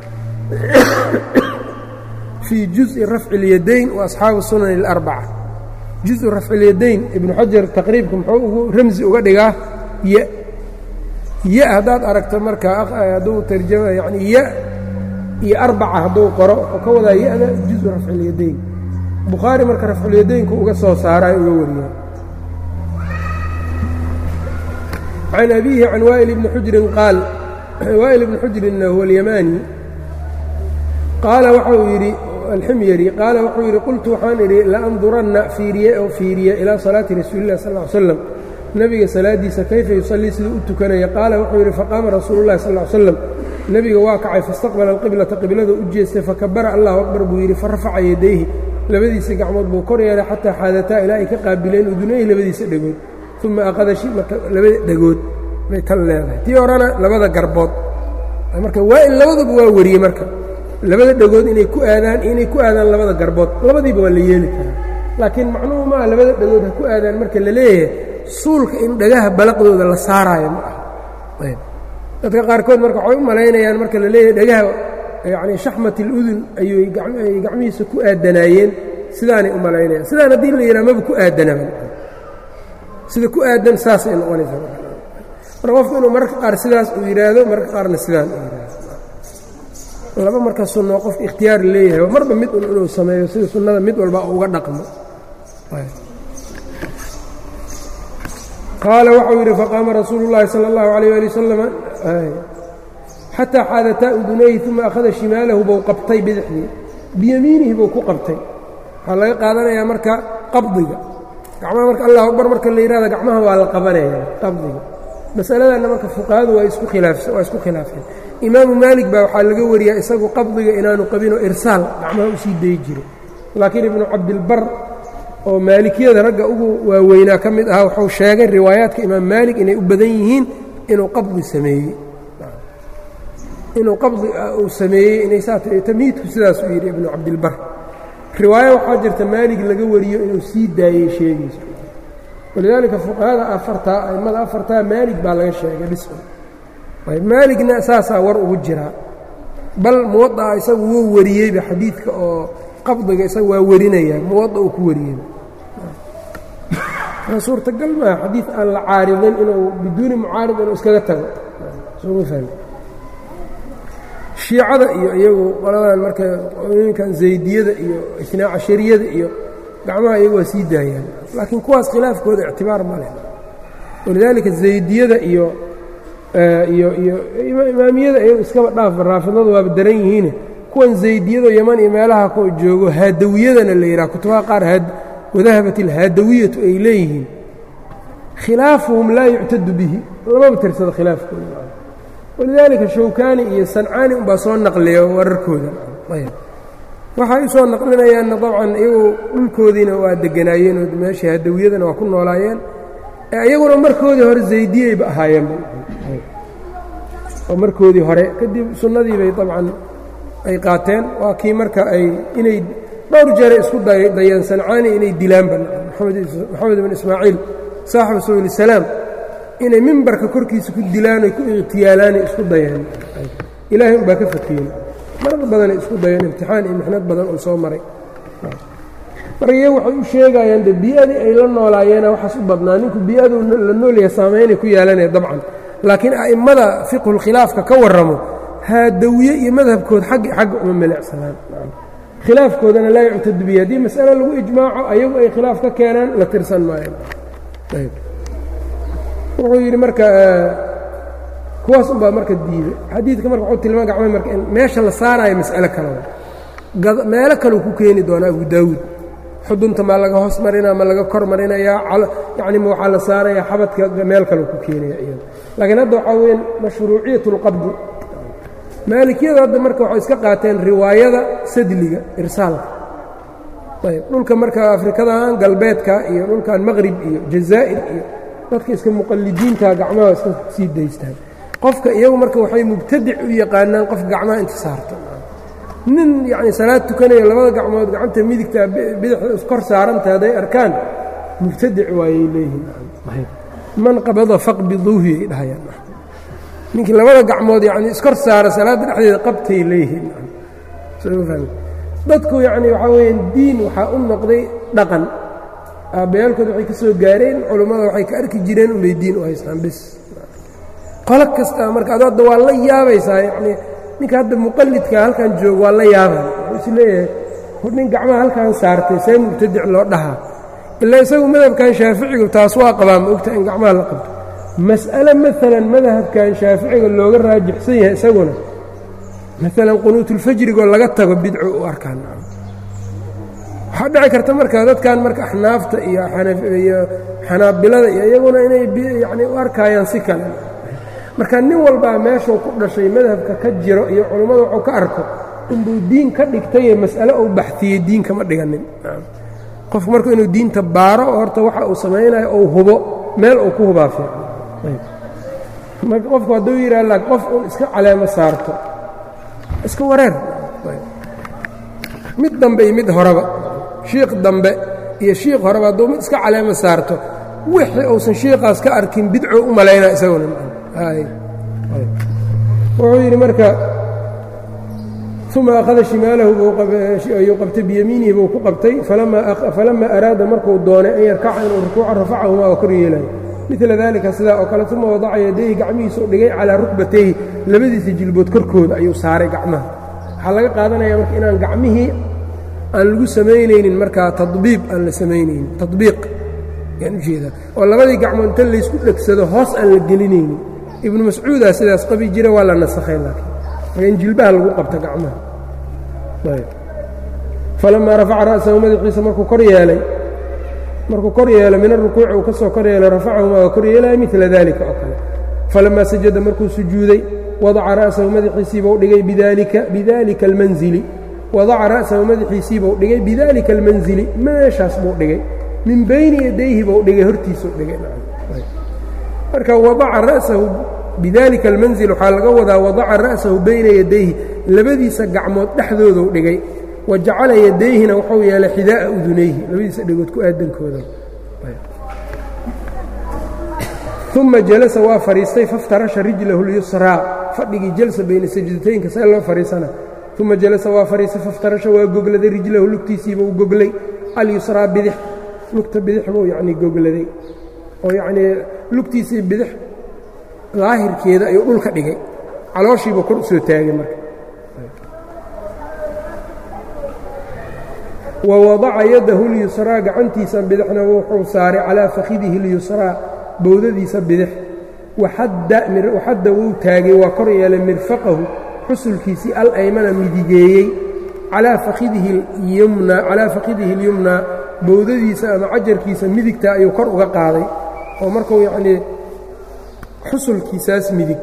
fii juزءi rafci اlyadayn waasxaabu sunan اlarbaca juزu rafci اlyadayn ibnu xajar taqriibka muxuu ugu ramsi uga dhigaa ya ya haddaad aragto marka hadduu tarjama yani ya iyo arbaca hadduu qoro wuxuu ka wadaa ya-da juزu rafci اlyadayn bukhaari marka rafculyadaynku uga soo saarayo uga wariyaa can abiihi can waa'il ibni xujrin qaal waa'il ibni xujrinna huwa alyamaani qaala waxau yidhi alximyari qaala wuxuu yidhi qultu waxaan idhi laanduranna fiiriye oo fiiriye ilaa salaati rasuulilah sal ly slam nebiga salaadiisa kayfa yusallii siduu u tukanaya qaala wuxuu yidhi faqaama rasuulu llahi sal ly slam nebiga waa kacay faistaqbala alqiblata qiblada u jeestay fakabara allahu akbar buu yidhi farafaca yadayhi labadiisa gacmood buu kor yeelay xataa xaadataa ilaa ay ka qaabileen udunayhi labadiisa dhegood uma aqada marka labada dhegood bay tan leedahay tii horena labada garbood marka waa in labaduba waa wariyey marka labada dhegood inay ku aadaan inay ku aadaan labada garbood labadiiba waa la yeeli karaa laakiin macnuhu maaha labada dhegood ha ku aadaan marka la leeyahay suulka in dhagaha balaqdooda la saaraayo ma aha dadka qaarkood marka waxay u malaynayaan marka la leeyahay dhagaha yacni shaxmat aludun ayuy gacmihiisa ku aadanaayeen sidaanay u malaynayaan sidaan haddii la yidhaha maba ku aadanaba sida ku aadan saasay noqonaysaa marka qofku inuu mararka qaar sidaas uu yidhaahdo mararka qaarna sidaan uu yidhaahdo laba marka sunno qofka ikhtiyaar leeyahay marba mid un inuu sameeyo sida sunnada mid walba uga dhaqmo qaala waxau yidhi faqaama rasuulu llaahi sala allahu calayh ali wasalam xataa xaadataa udunayhi uma akhada shimaalahu buu qabtay bidixdii biyamiinihi buu ku qabtay waxaa laga qaadanayaa marka qabdiga gacmaha marka allahu akbar marka la yidhahda gacmaha waa la qabanaya qabdiga masaladanna marka fuqahadu waa isku khilaafsan waa isku khilaafeen imaamu maalik baa waxaa laga wariyaa isagu qabdiga inaanu qabinoo irsaal gacmaha usii dayi jiray laakiin ibnu cabdilbar oo maalikiyada ragga ugu waaweynaa ka mid ahaa wuxuu sheegay riwaayaadka imaam maalik inay u badan yihiin inuu qabdi sameeyey inuu qabdi uu sameeyey inay saa tamiidku sidaas uu yidhi ibnu cabdilbar riwaayo waxaa jirta maalig laga wariyo inuu sii daayey sheegayso walidaalika fuqahada afartaa a'immada afartaa maalig baa laga sheegay dhisma maaligna saasaa war ugu jiraa bal muwadaa isagu wuu wariyeyba xadiidka oo qabdiga isaga waa warinayaa muwada uu ku wariyeyba suurtagal maa xadiid aan la caaridin inuu biduuni mucaarid inuu iskaga tago sooma fahmi shiicada iyo iyagu qoladan marka qooyinkan zaydiyada iyo isnaa cashariyada iyo gacmaha iyagu waa sii daayaan laakiin kuwaas khilaafkooda ictibaar ma leh walidaalika zaydiyada iyo iyo iyo imaamiyada iyagu iskaba dhaaf raafidadu waaba daran yihiine kuwan zaydiyado yaman iyo meelaha ku joogo haadawiyadana la yidhaha kutubaha qaar wadahabat alhaadawiyatu ay leeyihiin khilaafuhum laa yuctadu bihi lamaba tirsado khilaafkooda walidaalika shawkaani iyo sancaani unbaa soo naqliya wararkooda waxay u soo naqlinayaanna dabcan iyagu dhulkoodiina waa deganaayeen oo meeshii hadawiyadana waa ku noolaayeen iyaguna markoodii hore zaydiyeyba ahaayeen oo markoodii hore kadib sunnadii bay dabcan ay qaateen waa kii marka ay inay dhowr jeere isku dayeen sancaani inay dilaanba maxamed ibn ismaaciil saaxibu subul salaam inay mimbarka korkiisa ku dilaan oy ku ikhtiyaalaanay isku dayeen ilaahay unbaa ka fakiyeen marar badanay isku dayeen imtixaan iyo mixnad badan uu soo maray marka iyagu waxay u sheegayaan de bii'adii ay la noolaayeena waxaas u badnaa ninku bii'aduu la noolyahay saamaynay ku yeelanaya dabcan laakiin a'immada fiqhulkhilaafka ka warramo haadawiye iyo madhabkood xaggi xagga uma melecsanaan khilaafkoodana laa yuctadu bihi haddii mas'ale lagu ijmaaco ayagu ay khilaaf ka keenaan la tirsan maayo wuxuu yidhi marka kuwaas unbaa marka diiday xadiidka marka wuxuu tilmaama gacma marka in meesha la saaraayo mas'alo kalea meelo kaleu ku keeni doonaa abu daawuud xudunta maa laga hoos marinaa ma laga kor marinayaa yacni ma waxaa la saarayaa xabadka meel kaleu ku keenaya iyada laakiin hadda waxaa weya mashruuciyat اlqabdi maalikiyadu hadda marka waxay iska qaateen riwaayada sadliga irsaalka ayb dhulka marka afrikadan galbeedka iyo dhulkan maqrib iyo jazaa'ir iyo dadka iska muqallidiinta gacmaha iska sii daystaan qofka iyagu marka waxay mubtadic u yaqaanaan qof gacmaha inta saarta nin yacni salaad tukanayo labada gacmood gacanta midigta bidixda iskor saaranta hadday arkaan mubtadic waayay leeyihiin man qabada faqbiduuhi ay dhahayaan ninkii labada gacmood yacni iskor saara salaadda dhexdeeda qabtay leeyihiin dadku yacni waxaa weeyaan diin waxaa u noqday dhaqan aabbayaalkood waxay ka soo gaareen culummada waxay ka arki jireen unbay diin u haystaan bis qolo kastaa marka ado hadda waa la yaabaysaa yacnii ninka hadda muqallidka halkan jooga waa la yaabay wuxuu is leeyahay nin gacmaha halkan saartay see mubtadic loo dhahaa ilaa isagu madhabkan shaaficigu taas waa qabaa ma ogta in gacmaha la qabto mas'ale maalan madhabkan shaaficiga looga raajixsan yahay isaguna maalan qunuutulfajrigoo laga tago bidco u arkaan waxaa dhici karta marka dadkan marka axnaafta iyo iyo xanaabilada iyo iyaguna inay yani u arkaayaan si kale marka nin walbaa meeshuu ku dhashay madhabka ka jiro iyo culummada wuxuu ka arko inbuu diin ka dhigtaye mas'ale uu baxtiyey diin kama dhiganin qofku marku inuu diinta baaro oo horta waxa uu samaynayo ou hubo meel uu ku hubaa fiican marka qofku hadduu yidhaha qof uun iska caleemo saarto iska wareer mid dambe iyo mid horeba shiikh dambe iyo shiikh horeba hadduu mid iska caleemo saarto wixii uusan shiikaas ka arkin bidco u malaynaa isaguna wuxuu yidhi marka uma akhada shimaalahu ayuu qabtay biyamiinihi buu ku qabtay falama araada markuu doonay an yarkaca inuu rukuuca rafacahumaa oo kor yeelayo midla daalika sidaa oo kale uma wadaca yadayhi gacmihiisuu dhigay calaa rukbatayhi labadiisa jilbood korkooda ayuu saaray gacmaha waxaa laga qaadanaya marka inaan gacmihii aan lagu samaynaynin markaa tabiib aan la samaynaynin tabiiq yaan ujeedaa oo labadii gacmood inta laysku dhegsado hoos aan la gelinaynin ibnu mascuudaa sidaas qabi jira waa la nasakhay laakiin marka in jilbaha lagu qabta gacmaha falamaa rafaca ra'sahu madaxiisa markuu kor yeelay markuu kor yeelo min arukuuci uu ka soo kor yeelay rafacahumaa waa kor yeelaya midla daalika oo kale falamaa sajada markuu sujuuday wadaca ra'sahu madaxiisiibau dhigay bidalika bidalika almanzili wadaca ra'sahu madaxiisiibau dhigay bidalika almanzili meeshaas buu dhigay min bayni yadayhi buu dhigay hortiisuu dhigay marka wadaca ra'sahu bidalika almanzil waxaa laga wadaa wadaca ra'sahu bayna yadayhi labadiisa gacmood dhexdooduu dhigay wa jacala yadayhina wuxuu yeelay xidaa'a udunayhi labadiisa dhegood ku aadankooda uma jalasa waa fadhiistay faftarasha rijlahu lyusraa fadhigii jalsa bayna sajdataynka see loo fadhiisana uma jalasa waa fadhiistay faftarasha waa gogladay rijlahu lugtiisiibuu goglay alyusraa bidix lugta bidix buu yacnii gogladay oo yacnii lugtiisii bidix daahirkeeda ayuu dhulka dhigay calooshiibuu kor u soo taagay marka wa wadaca yadahu lyusraa gacantiisa bidixna wuxuu saaray calaa fakhidihi اlyusraa bowdadiisa bidix waxadda wuu taagay waa kor yeelay mirfaqahu xusulkiisii alaymana midigeeyey calaa fakhidihi اlyumnaa bowdadiisa ama cajarkiisa midigta ayuu kor uga qaaday oo markuu yacnii xusulkiisaas midig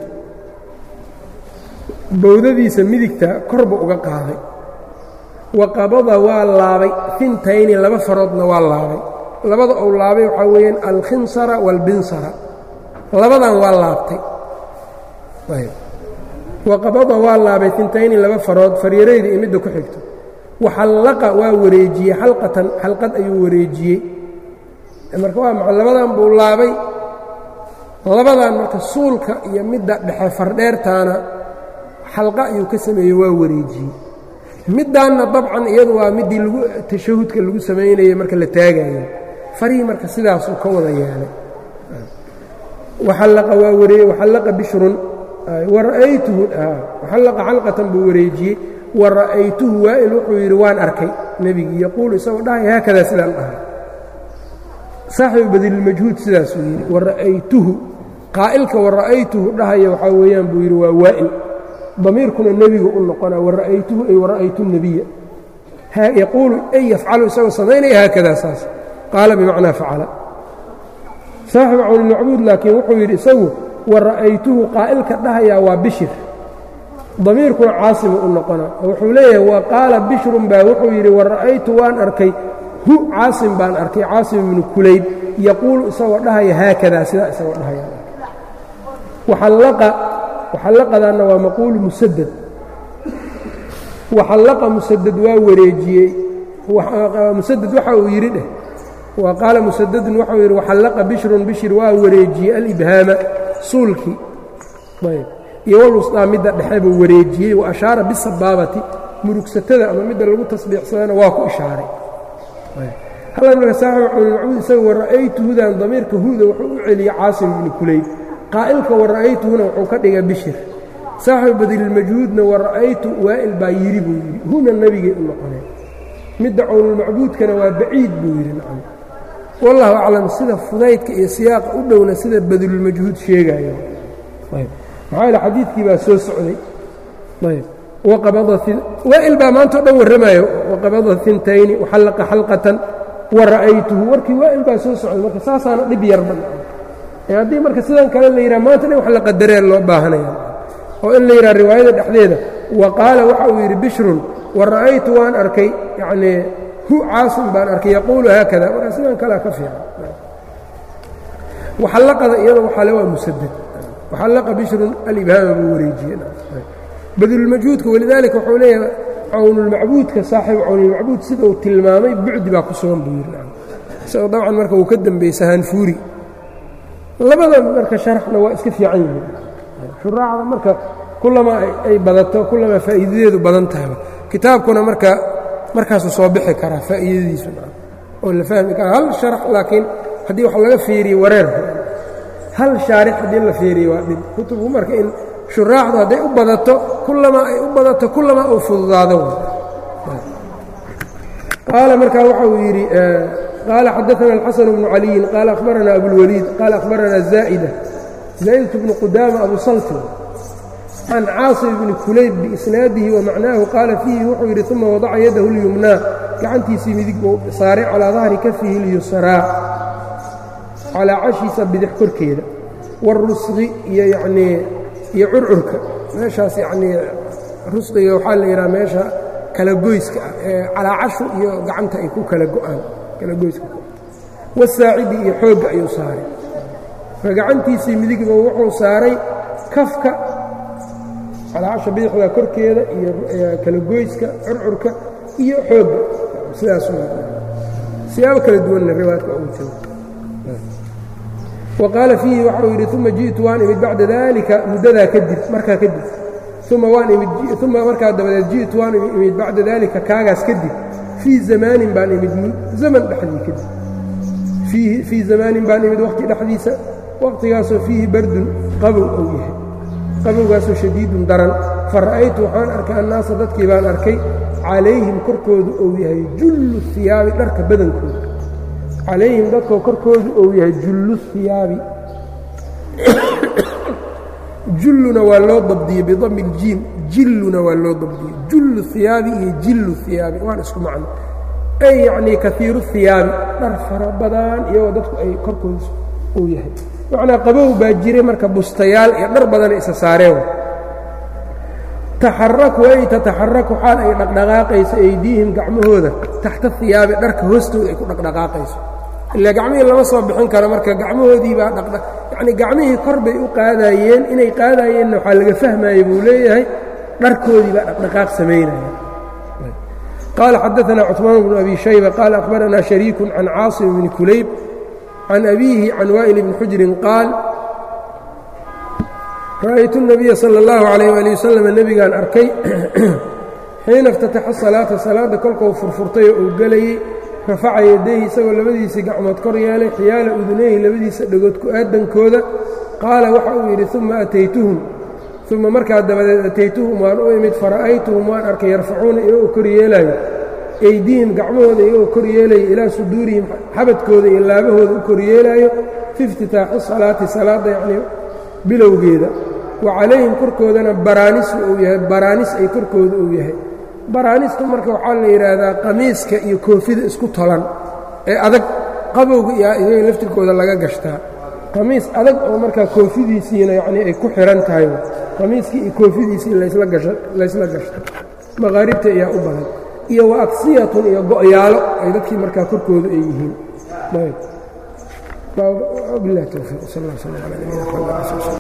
bowdadiisa midigta korba uga qaaday wa qabada waa laabay fintayni laba faroodna waa laabay labada uu laabay waxaa weeyaan alkhinsara waalbinsara labadan waa laabtay wa qabada waa laabay fintayni laba farood faryarayda iyo midda ku xigto waxallaqa waa wareejiyey xalqatan xalqad ayuu wareejiyey marka waa maxa labadan buu laabay labadan marka suulka iyo midda dhexe fardheertaana xalqa ayuu ka sameeyey waa wareejiyey middaanna dabcan iyadu waa middii lagu tashahudka lagu samaynayey marka la taagayo farihii marka sidaasuu ka wada yeelay waxallaqa waa waree waxallaqa bishrun wara'aytuhu waxallaqa xalqatan buu wareejiyey wa ra'aytuhu waa'il wuxuu yidhi waan arkay nebigii yaquulu isagoo dhahay haakadaa sidaan dhahay saaxibu badililmajhuud sidaasuu yidhi wa ra'aytuhu qaa'ilka wa ra'aytuhu dhahaya waxaa weeyaan buu yidhi waa waa'il damiirkuna nebigu u noqonaa wara'aytuhu ay wara'aytu nebiya yaquulu ay yafcalu isagoo samaynaya haakadaa saas qaala bimacnaa facala saaxibu cawnilmacbuud laakiin wuxuu yidhi isagu wara'aytuhu qaa'ilka dhahayaa waa bishir damiirkuna caasimu u noqonaa oo wuxuu leeyahay wa qaala bishrun baa wuxuu yidhi wara'aytu waan arkay hu caasim baan arkay caasim ibnu kulayb yaquulu isagoo dhahaya haakadaa sidaa isagoo dhahaya waxallaqadaanna waa maquulu musadad waxallaqa musadad waa wareejiyey musadad waxa uu yidhi dheh wa qaala musadadun waxau yidhi waxallaqa bishrun bishir waa wareejiyey alibhaama suulkii ayb iyo walwustaa midda dhexe buu wareejiyey wa ashaara bisabaabati murugsatada ama midda lagu tasbiixsadana waa ku ishaaray hallan marka saaxibu cawlilmacbuud isaga wara'aytuhudan damiirka huda wuxuu u celiyey caasim ibnu kulayb qaa'ilka wara'aytuhuna wuxuu ka dhigay bishir saaxibu badililmajhuudna wara'aytu waa'il baa yidhi buu yidhi huna nebigay u noqoneen midda cowlulmacbuudkana waa baciid buu yidhi nacam wallahu aclam sida fudaydka iyo siyaaqa u dhowna sida badilulmajhuud sheegayo ayb maxaa yaele xadiidkii baa soo socday ayb waa'il baa maanta o dhan warramayo waqabada intayni waxallaqa xalqatan wa ra'aytuhu warkii waa'il baa soo socday marka saasaana dhib yarba ee haddii marka sidan kale la yidhaha maanta dhan wax la qadaree loo baahanaya oo in la yidhaha riwaayada dhexdeeda wa qaala waxa uu yidhi bishrun wa ra'aytu waan arkay yacnii hu caasim baan arkay yaquulu haakada marka sidan kalea ka fiican waxallaqada iyada waxaa le waa musadad waxallaqa bishrun alibhaama buu wareejiyey badulmajhuudka walidaalika wuxuu leeyahay cawnulmacbuudka saaxibu cawnulmacbuud sida uu tilmaamay bucdi baa ku sugan buu yidhi isagoo dabcan marka uu ka dembaysa haanfuuri labada marka sharaxna waa iska fiican yihiin shuraacda marka kullamaa ay badato kullamaa faa'iidadeedu badan tahayba kitaabkuna marka markaasuu soo bixi karaa faa'iidadiisu oo la fahmi karaa hal sharax laakiin haddii wax laga fiiriyo wareer hal shaarix haddii la fiiriyo waa dhib kutubku marka in shuraaxdu hadday u badato kullamaa ay u badato kullamaa uu fududaado qaala markaa waxa uu yidhi qaala xadaثana الxaسن بن عaliيin qaala أkhbarana abulwaliid qaala أkhbarana zaa'ida zaa'idة bnu qudaama abu salti can caaصim bni kulayb biisnaadihi wamacnaahu qaala fiihi wuxuu yidhi uma wadaca yadahu اlyumnaa gacantiisii midig buu saaray calىa dahri kafihi اlyusraa calaa cashiisa bidix korkeeda wاrusqi iyo yanii iyo curcurka meeshaas yacnii rusqiga waxaa la yidhaha meesha kala goyska ah ee calaacashu iyo gacanta ay ku kala go'aan kala goyska wasaacidi iyo xoogga ayuu saaray marka gacantiisii midigba wuxuu saaray kafka calaacasha bidixda korkeeda iyo kala goyska curcurka iyo xoogga sidaas siyaabo kala duwanna riwaayadka ugu jiro waqaala fiihi waxau yidhi uma ji'tu waan imid bacda dalika muddadaa kadib markaa kadib uma waan imid uma markaa dabadeed ji'tu waan imid bacda dalika kaagaas kadib fii zamaanin baan imid zaman dhexdii kadib fii zamaanin baan imid waqti dhexdiisa waqtigaasoo fiihi bardun qabow ou yahay qabowgaasoo shadiidun daran fa ra'aytu waxaan arkay annaasa dadkii baan arkay calayhim korkoodu ou yahay jullu hiyaabi dharka badankooda calayhim dadkoo korkoodu ou yahay jullu hiyaabi julluna waa loo dabdiyey bidami iljiim jilluna waa loo dabdiyey jullu hiyaabi iyo jillu hiyaabi waan isku macno ay yacnii kaiiru hiyaabi dhar fara badan iyagoo dadku ay korkooda uu yahay macnaa qabow baa jiray marka bustayaal iyo dhar badana isa saareen taxaraku ay tataxaraku xaal ay dhaqdhaqaaqayso aydiihim gacmahooda taxta hiyaabi dharka hoostooda ay ku dhaqdhaqaaqayso ilaa gacmihii lama soo bixin karo marka gacmahoodii baa dhaqdha yacnii gacmihii kor bay u qaadaayeen inay qaadaayeenna waxaa laga fahmayey buu leeyahay dharkoodii baa dhaqdhaqaaq samaynaya qaala xadaثana cثmaan bnu abi shayba qaala akhbaranaa shariiku can caasim bni kulayb can abiihi can waa'il bni xujrin qaal ra'aytu الnabiya salى اllahu عalayh ali wasalam nebigaan arkay xiina اftataxa salaata salaadda kolkuu furfurtay oo uu gelayey rafaca yadayhi isagoo labadiisii gacmood kor yeelay xiyaala udunayhi labadiisa dhegood ku aadankooda qaala waxa uu yidhi uma ataytuhum uma markaa dabadeed ataytuhum waan u imid fara'aytuhum waan arkay yarfacuuna iyagoo kor yeelaayo eydihim gacmahooda iyagoo kor yeelaya ilaa suduurihim xabadkooda iyo laabahooda u kor yeelaayo fi iftitaaxi salaati salaadda yacnii bilowgeeda wa calayhim korkoodana baraanisu uu yahay baraanis ay korkooda uu yahay baraanistu marka waxaa la yidhaahdaa qamiiska iyo koofida isku tolan ee adag qabowga iyo iyaga laftirkooda laga gashtaa qamiis adag oo markaa koofidiisiina yacnii ay ku xihan tahay qamiiskii iyo koofidiisii laysla gashto maqaaribta ayaa u badan iyo wa aksiyatun iyo go'yaalo ay dadkii markaa korkooda ay yihiin bilah towfiiq sal lla sl ala nabina